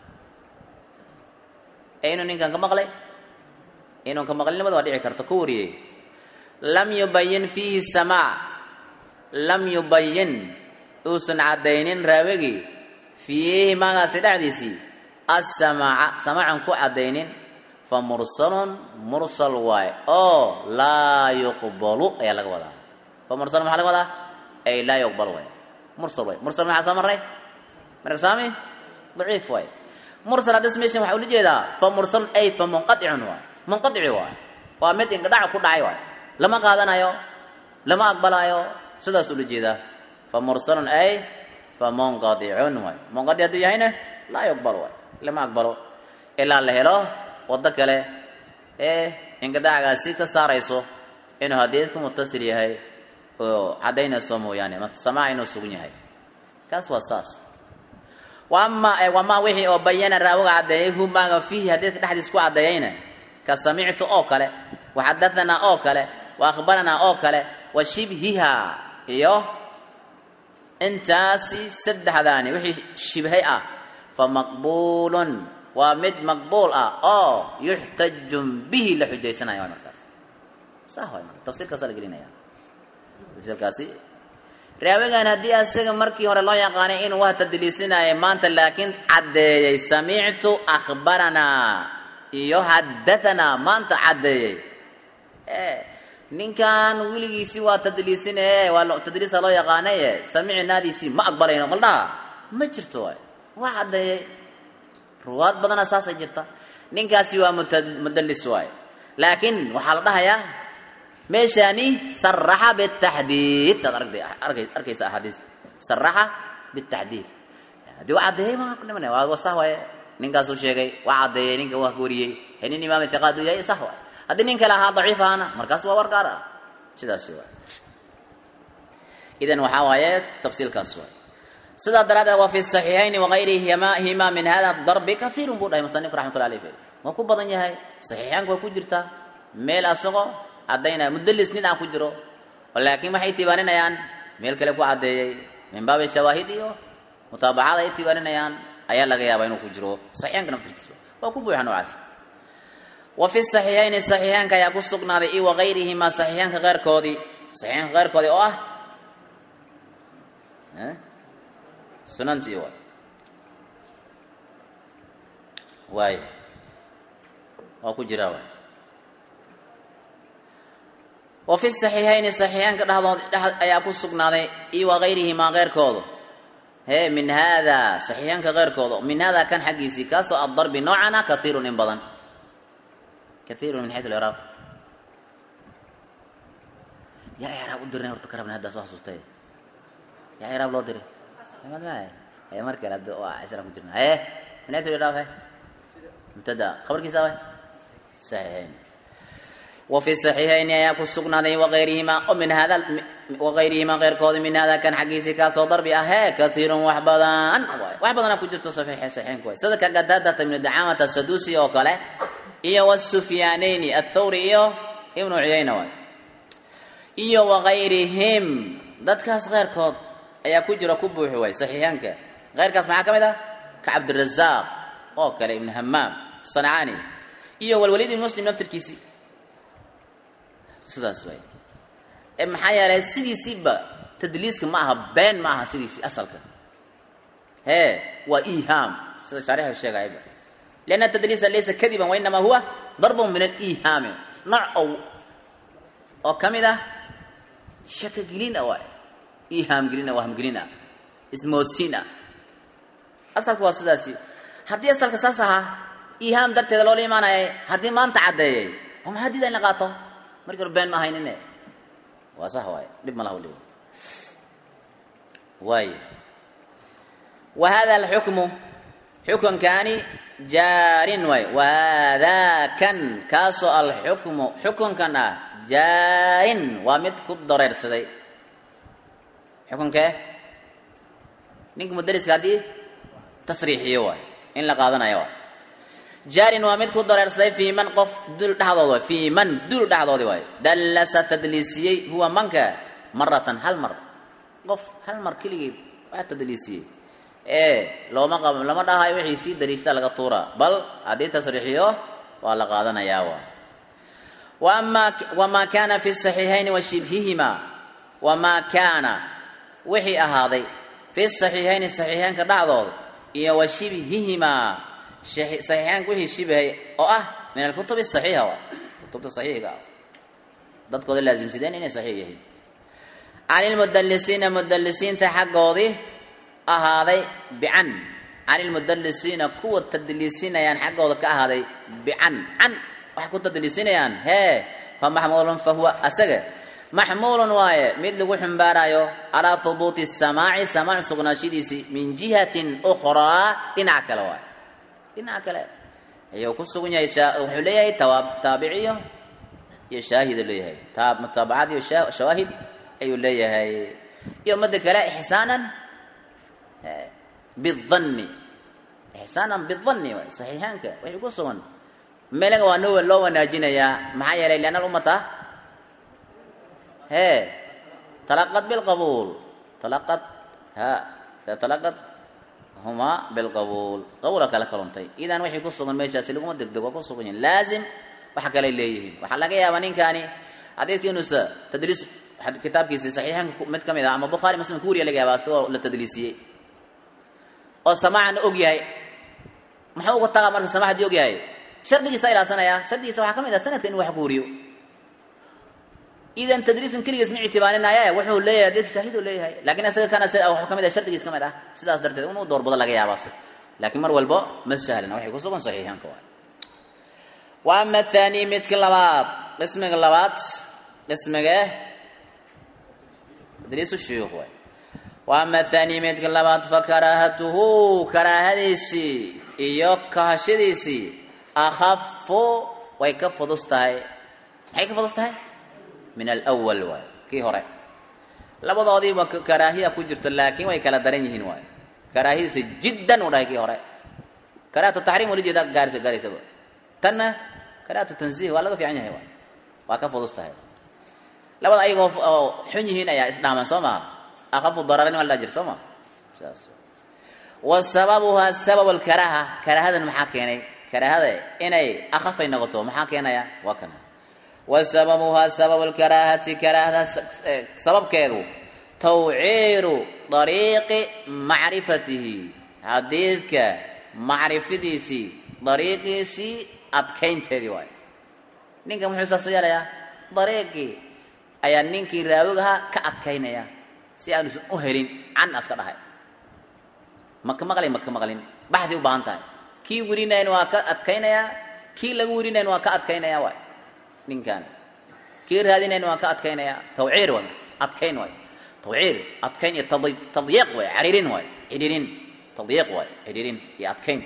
ee inuu ninkan ka maqlay inuu ka maqlinimada waa dhici karta ku wariyey lam yubayin fiihi samaac lam yubayin uusan caddaynin raawigii fiihi maagaasi dhexdiisii assamaaca samaacan ku caddaynin fa mursalun mursal waaye oo laa yuqbalu ayaa laga wadaa fa mursal maxaa laga wadaa ay laa yuqbal waay mursal waay mursal maxaa soo marray marka saami daciif waay mursal haddis meeshan waxaa ula jeedaa fa mursalun ay fa munqaticun waay munqadici waay waa mid inqidhac ku dhacay waay lama qaadanayo lama aqbalaayo sidaas ula jeedaa fa mursalun ay fa munqadicun waay munqadic hadduu yahayna laa yuqbal waay lama aqbalo ilaa la helo waddo kale ee inqidacgaasi ka saarayso inuu hadiidku mutasil yahay oo caddaynayso mooyaane samaac inuu sugan yahay kaas waa saas wama wamaa wixii oo bayana raawiga caddeeyey humaaga fiihi hadiidka dhexdiis ku caddeeyeyna ka samictu oo kale wa xadahanaa oo kale wa akhbaranaa oo kale wa shibhiha iyo intaasi saddexdaani wixii shibhay ah fa maqbuulun waa mid maqbuul ah oo yuxtaju bihi la xujaysanayo waay markaas saa waay marka tafsiirkaasa la gelinaya tafsiirkaasi raawigan haddii asaga markii hore loo yaqaanay inuu wax tadliisinaayo maanta laakiin caddeeyey samictu akhbaranaa iyo haddahanaa maanta caddeeyey ninkan weligiisii waa tadliisine waa tadliisa loo yaqaanaye samicnaadiisii ma aqbalayno maldhaha ma jirto waay waa caddeeyey ruwaad badana saasay jirta ninkaasi waa mudallis waay laakiin waxaa la dhahayaa meeshaani saraxa bitaxdiid aad aragtay arkaysa axaadiis saraxa bitaxdiid haddii waa caddeeyey ma ku dhimanaya waa sah waaye ninkaasuu sheegay waa caddeeyey ninka waa wariyey ee nin imaam iqaad uu yahay sah waay haddii nin kale ahaa daciif ahana markaas waa war gaar ah sidaasi waay idan waxaa waaye tafsiilkaas waay sidaa daraaddeed waa fi saxiixayni wagayrihima min hada darbi kaiirun buu dhahay musanifka raxmatullah alayh waa ku badan yahay saxiixaanka waa ku jirtaa meel asagoo caddaynaya mudallis nin aan ku jiro laakiin waxay tibaaninayaan meel kale ku caddeeyey min baabi shawaahid iyo mutaabacada ay tibaaninayaan ayaa laga yaabaa inuu ku jiro saxiixaanka naftirkiisa waa ku buuxa noocaas wa fi saxiixayni saxiixaanka ayaa ku sugnaaday i wagayrihima saxiixaanka keyrkoodii saxiixaanka keyrkoodii oo ah sunantii waay waay waa ku jiraa waay wa fi saxiixayni saxiixaanka dhexdood dhex ayaa ku sugnaaday iyo wagayrihimaa keyrkooda hee min haada saxiixaanka keyrkooda min hada kan xaggiisii kaasoo addarbi noocana kaiirun in badan kaiirun min xayu liraaq yaa iraab u dirnay horta ka rabnay haddaa soo xasuustay yaa iraab loo diray ma mar kale hadda waa isra ku jirna haye min xayu liraaq he mubtada khabarkiisa waay saxiixayn وفي الصحيحين ayaa ku sugnaaday وغayrihima min hada وغayrihima keyrkooda min hada kan xaggiisii kaasoo darbi ahee kaiirun wax badan wax badana ku jirto saxiixaynku way sida ka qadaadata ibnu dacamata sadusi oo kale iyo والsufyaanayni aلthawri iyo ibnu cuyayna waay iyo وغayrihim dadkaas keyrkood ayaa ku jiro ku buuxi waay saxiixaanka keyrkaas maxaa ka mid ah ka cabdirazaq oo kale ibnu hamaam sancaani iyo walwaliid ibn muslim naftirkiisii sidaas waay ee maxaa yeelay sidiisiiba tadliiska ma aha been ma aha sidiisii asalka hee waa ihaam sida shaarixu sheegayba lianna tadliisa laysa kadiban wainamaa huwa darbun min alihaami nooc oo oo ka mid ah shaka gelin ah waay ihaam gelin ah waham gelin ah ismoosiin ah asalka waa sidaasi haddii asalka saas ahaa ihaam darteeda loola imaanaya haddii maanta caddeeyay oo maxaa diida in la qaato markii hore been ma ahaynine waa sax waaye dhib ma laha waliba waay wa hada alxukmu xukunkaani jaarin waay wa haadaa kan kaasoo alxukmu xukunkan ah jaarin waa mid ku dareersaday xukunkee ninka mudaliska haddii tasriixiyo waay in la qaadanayo waay jaarin waa mid ku dareersaday fii man qof dul dhexdood waay fii man dul dhexdoodi waay dallasa tadliisiyey huwa manka maratan hal mar qof hal mar keligeed waa tadliisiyey ee looma qab lama dhahayo wixii sii dariista laga tuuraa bal haddii tasriixiyo waa la qaadanayaa waay wamaa wamaa kaana fi saxiixayni wa shibhihima wamaa kaana wixii ahaaday fi saxiixayni saxiixeynka dhexdooda iyo wa shibhihimaa saxiixeynka wixii shibhay oo ah min alkutubi saxiixa wa kutubta saxiixiga ah dadkooda laasimsadeen inay saxiix yihiin can ilmudalisiina mudalisiinta xaggoodii ahaaday bican can ilmudalisiina kuwa tadliisinayaan xaggooda ka ahaaday bican can waxay ku tadliisinayaan hee fa maxmuulun fa huwa asaga maxmuulun waaye mid lagu xumbaarayo calaa hubuuti samaaci samaac sugnaashadiisii min jihatin ukhraa dhinac kale waay dhinac kale ayuu ku sugan yahay wuxuu leeyahay taabiciyo iyo shaahid leeyahay mutaabacad iyo shawaahid ayuu leeyahay iyo mada kale ixsaanan bidanni ixsaanan bidanni waay saxiixaanka wixii ku sugan meelaga waa noo loo wanaajinayaa maxaa yeelay lianna alummata hee talaqad bilqabuul talaqad ha talaqad humaa bilqabuul qabuula kala kaluntay idan wixii ku sugan meeshaasi laguma degdeg waa ku sugan yihin laazim waxa kale leeyihiin waxaa laga yaabaa ninkaani xadiidkii inuusa tadliis kitaabkiisi saxiixanka mid ka mid ah ama bukhaari muslim ku wariya laga yaabaa sigoo la tadliisiyey oo samaacan og yahay muxuu uga tagaa marka samaac haddii og yahay shardigiisa ilaasanaya shardigiisa waxaa ka mid ah sanadka inuu wax ku wariyo idan tadriisan keligiis ma ictibaarinaya wuxuu leeyahay dadka shaahid uu leeyahay laakiin isaga kana wuxuu kamid ah shardigiis ka mid ah sidaas darteed inuu doorbado laga yaabaa laakiin mar walbo ma sahlana waxay ku sugan saxiixanka waay wa ama athani midka labaad qismiga labaad qismiga tadriisu shuyuukh waay wa ama athani midka labaad fa karaahatuhu karaahadiisii iyo kahashadiisii akhafu way ka fudus tahay maxay ka fudus tahay min alwal waay kii hore labadoodiiba karaahiya ku jirto laakiin way kala daran yihiin waay karaahiyadiisa jiddan u dhahay kii hore karaahatu taxriim wala jeeda gaarisa gaaraysaba tanna karaahatu tansiih waa laga fiican yahay waay waa ka fudus tahay labada ayagoo oo xun yihiin ayaa isdhaaman soo maha akhafu dararin waa la jir soo ma saas wa sababuha sabab alkaraaha karaahadan maxaa keenay karaahada inay akhafay noqoto maxaa keenaya waa kana wa sababuhaa sabab alkaraahati karaahada sababkeedu tawciiru dariiqi macrifatihi xadiidka macrifadiisii dariiqiisii adkaynteedii waay ninka muxuu saas yeelayaa dariiqii ayaa ninkii raawigahaa ka adkaynaya si aanusan u helin can aska dhahay maka maqlin maka maqlin baxdi u baahan tahay kii werinayn waa ka adkaynayaa kii laga werinayn waa ka adkaynaya waay ninkan kii raadinayn waa ka adkaynaya tawciir waay adkayn waay tawciir adkayn iyo tadyiiq waay cariirin waay cidhirin tadyiiq waay cidhirin iyo adkayn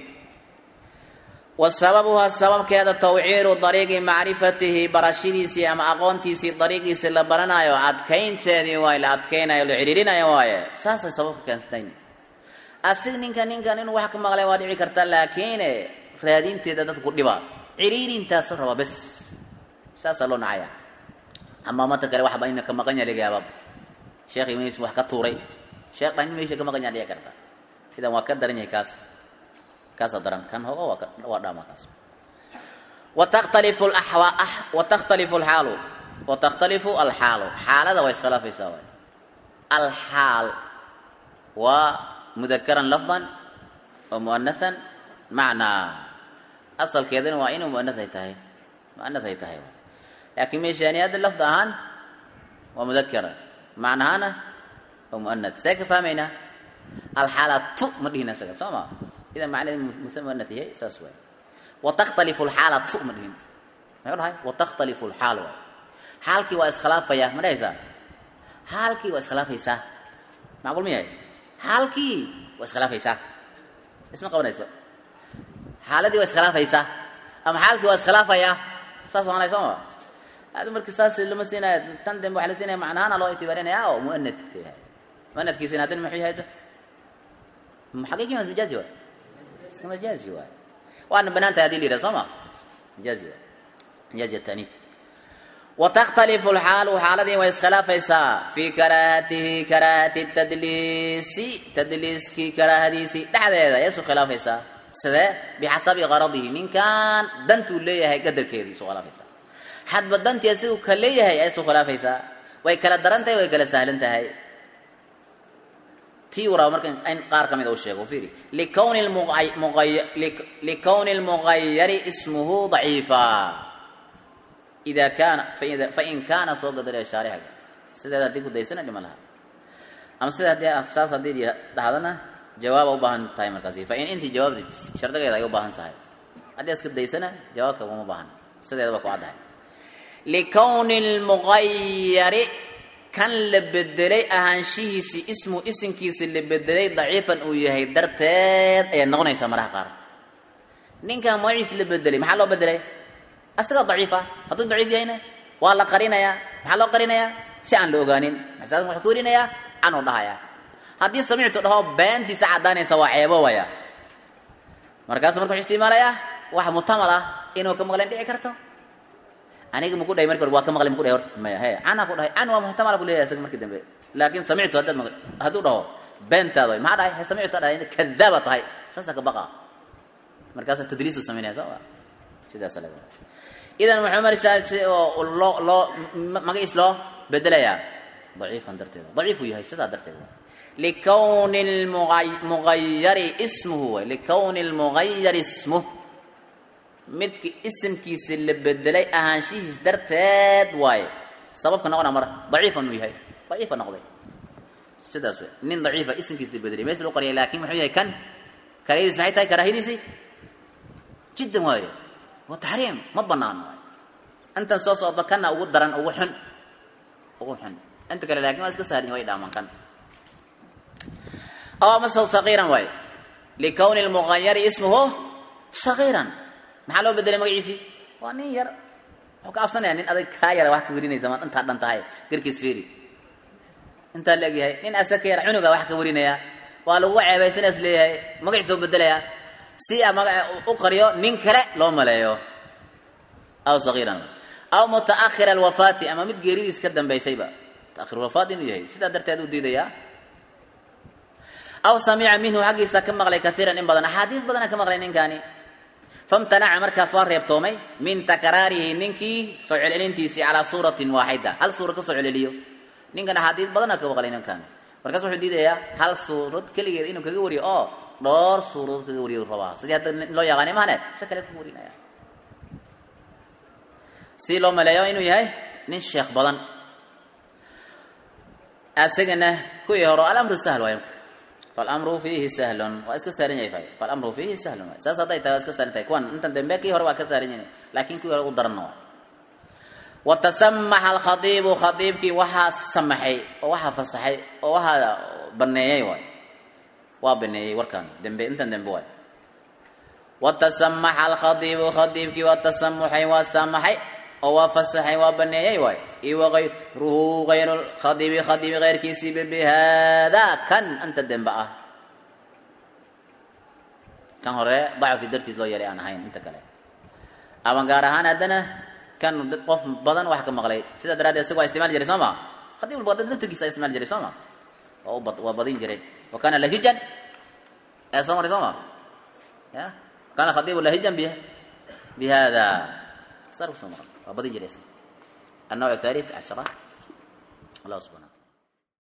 wa sababuha sababkeeda tawciiru dariiqi macrifatihi barashadiisii ama aqoontiisii dariiqiisii la baranayo adkaynteedii waay la adkaynayo la cidhiirinayo waaye saasay sababka keensatayn asig ninka ninkan inuu wax ka maqlay waa dhici karta laakiin raadinteeda dadku dhibaa ciriirintaas raba bes saasaa loo nacaya ama mata kale waxba ina ka maqan yaha laga yaaba sheekh imis wax ka tuuray sheekh dhan meesha ka maqan yaha dhici karta idan waa ka daran yahay kaas kaasaa daran kan hogo waa waa dhaama kaas watakhtalifu alaxwa watakhtalifu alxaalu watakhtalifu alxaalu xaalada waa iskhilaafaysaa waay alxaal waa mudakaran lafdan wa muanathan macnaa asalkeedana waa inuu muanath ay tahay muanath ay tahay laakiin meeshaani hadda lafd ahaan waa mudakara macnahaana waa muanath see ka fahmaynaa alxaalatu ma dhihin isaga soo ma idan macnaheedu musa muanath yahay saas waay watakhtalifu alxaalatu ma dhihin maxuu dhahay watakhtalifu alxaal waay xaalkii waa iskhilaafaya ma dhahaysaa xaalkii waa iskhilaafaysaa macquul ma yahay xaalkii waa iskhilaafaysaa isma qabanayso xaaladii waa iskhilaafaysaa ama xaalkii waa iskhilaafaya saas waanay soo ma hada marki saas lama siinaya tan dambe waxa la siinaya macnahaana loo itibaarinaya oo muanadka yahay muanadkiisina haddana muxuu yahay xaqiiqi mas majaazi waay iska majaazi waay waana banaan tahay hadii la yidhaha soo ma majaazi waay majaazi ataniif وتختلف الحال حالدي ويسخلافيسا في كراهته كراهة التدليس تدليس كي كراهديسي دحديدا يسو خلافيسا سده بحسب غرضه من كان دنتو ليهي قدر كيدي سو خلافيسا حد بدنت يسو كليهي يسو خلافيسا way kala daran tahay way kala sahlan tahay tii waraa markan in qaar ka mid uu sheego fiiri likawni likawni lmughayari ismuhu daciifa ida kaana fain kaana soo gadaraya shaarixiga sideeda haddii ku daysana dhima laha ama sida haddii saas haddii dhahdana jawaaba u baahan tahay markaasi fain intii jawaabdi shardigeeda ay u baahan tahay haddii iska daysana jawaabka uma baahan sideeda ba ku caddahay likawni lmughayari kan la bedelay ahaanshihiisi ismu isimkiisi la bedelay daciifan uu yahay darteed ayaad noqonaysaa maraha qaar ninkan magaciis la bedelay maxaa loo bedelay asagaa daciifa hadduu daciif yahayna waa la qarinayaa maxaa loo qarinayaa si aan la ogaanin masaas wuxuu ka warinayaa canuu dhahayaa haddii samictu dhaho beentiisa caddaanaysa waa ceebo waya markaasu marka wuxuu isticmaalayaa wax mutamal ah inuu ka maqleen dhici karto aniga maku dhahay marki hore waa ka maqlay maku dhahay horta maya he canaa ku dhahay can waa muhtamala bu leeyahay isaga markii dambe laakin samictu haddaad ma hadduu dhaho beentaada way maxaa dhahay he samictu dhahay kadaaba tahay saasaa ka baqa markaasaa tadliisu samaynaya soo ma sidaasa leedahay idan muxuu marisaa oo loo loo magaciis loo bedelayaa daciifan darteeda daciifuu yahay sidaa darteeda likawni lmughayari ismuhu way likawni lmughayari ismuh midki isimkiisi la bedelay ahaanshihiis darteed waaye sababka noqona mar daciifan uu yahay daciifa noqday sidaas wey nin daciifa isimkiis la bedelay mees loo qariyay laakin muxuu yahay kan karaahadiis maxay tahay karaahadiisi jiddan waaye waa taxriim ma banaano waaye intan soo socdo kana ugu daran ugu xun ugu xun inta kale laakin waa iska sahlan way dhaaman kan aw masal sagiiran waaye likawni lmughayari ismuhu sagiiran maxaa loo bedelay magaciisii waa nin yar wuxuu ka absanaya nin adag kaa yara wax ka warinaysa maad intaa dhan tahay garkiis fiiri intaa la egyahay nin asaga ka yara cunuga wax ka warinaya waa lagu ceebaysanaas leeyahay magaciisa u bedelaya si a magaca u qariyo nin kale loo maleeyo aw sagiiran aw mutaakhira alwafaati ama mid geeridiis ka dambaysayba mutaakhir wafaat inuu yahay sidaa darteed u diidayaa aw samica minhu xaggiisa ka maqlay kaiiran in badan axaadiis badana ka maqlay ninkaani famtanaca markaas waa reebtoomay min takraarihi ninkii soo celcelintiisii calaa suuratin waaxida hal suura ka soo celceliyo ninkan axaadiis badana ka maqlay ninkan markaas wuxuu diidayaa hal suurad keligeed inuu kaga wariyo oo dhowr suuradood kaga wariyo rabaa sidii hadda loo yaqaanay mahane si kale kaga warinaya si loo maleeyo inuu yahay nin sheekh badan asagana kuwii hore alamru sahl waayo falamru fiihi sahlun waa iska saaran yahay fay falamru fiihi sahlun waay saas hadday tahay waa iska saaran tahay kuwan intan dambe kii hore waa ka saaran yahay laakiin kuwii hore u daranna waa watasamaxa alkhadiibu khadiibkii waxaa samaxay oo waxaa fasaxay oo waxaa baneeyey waay waa baneeyey warkaan dembe intan dembe waay watasamaxa alkhadiibu khadiibkii waa tasamuxay waa samaxay oo waa fasaxay waa baneeyey waay iyo wagayruhu gayru khadiibi khadiibi keyrkiisiiba bihaada kan inta dembe ah kan hore dacfi dartiis loo yeelay aan ahayn inta kale ama gaar ahaan haddana kan dad qof badan wax ka maqlay sidaa daraaddeed isaga waa isticmaali jiray soo ma khadiib badan naftirkiisa isticmaali jiray soo ma waa u waa badin jiray wa kana lahijan ee soo maray soo ma ya kana khadiibu lahijan bi bihada sar soo maray waa badin jiray النوع الثالث عشرة الله سبحانه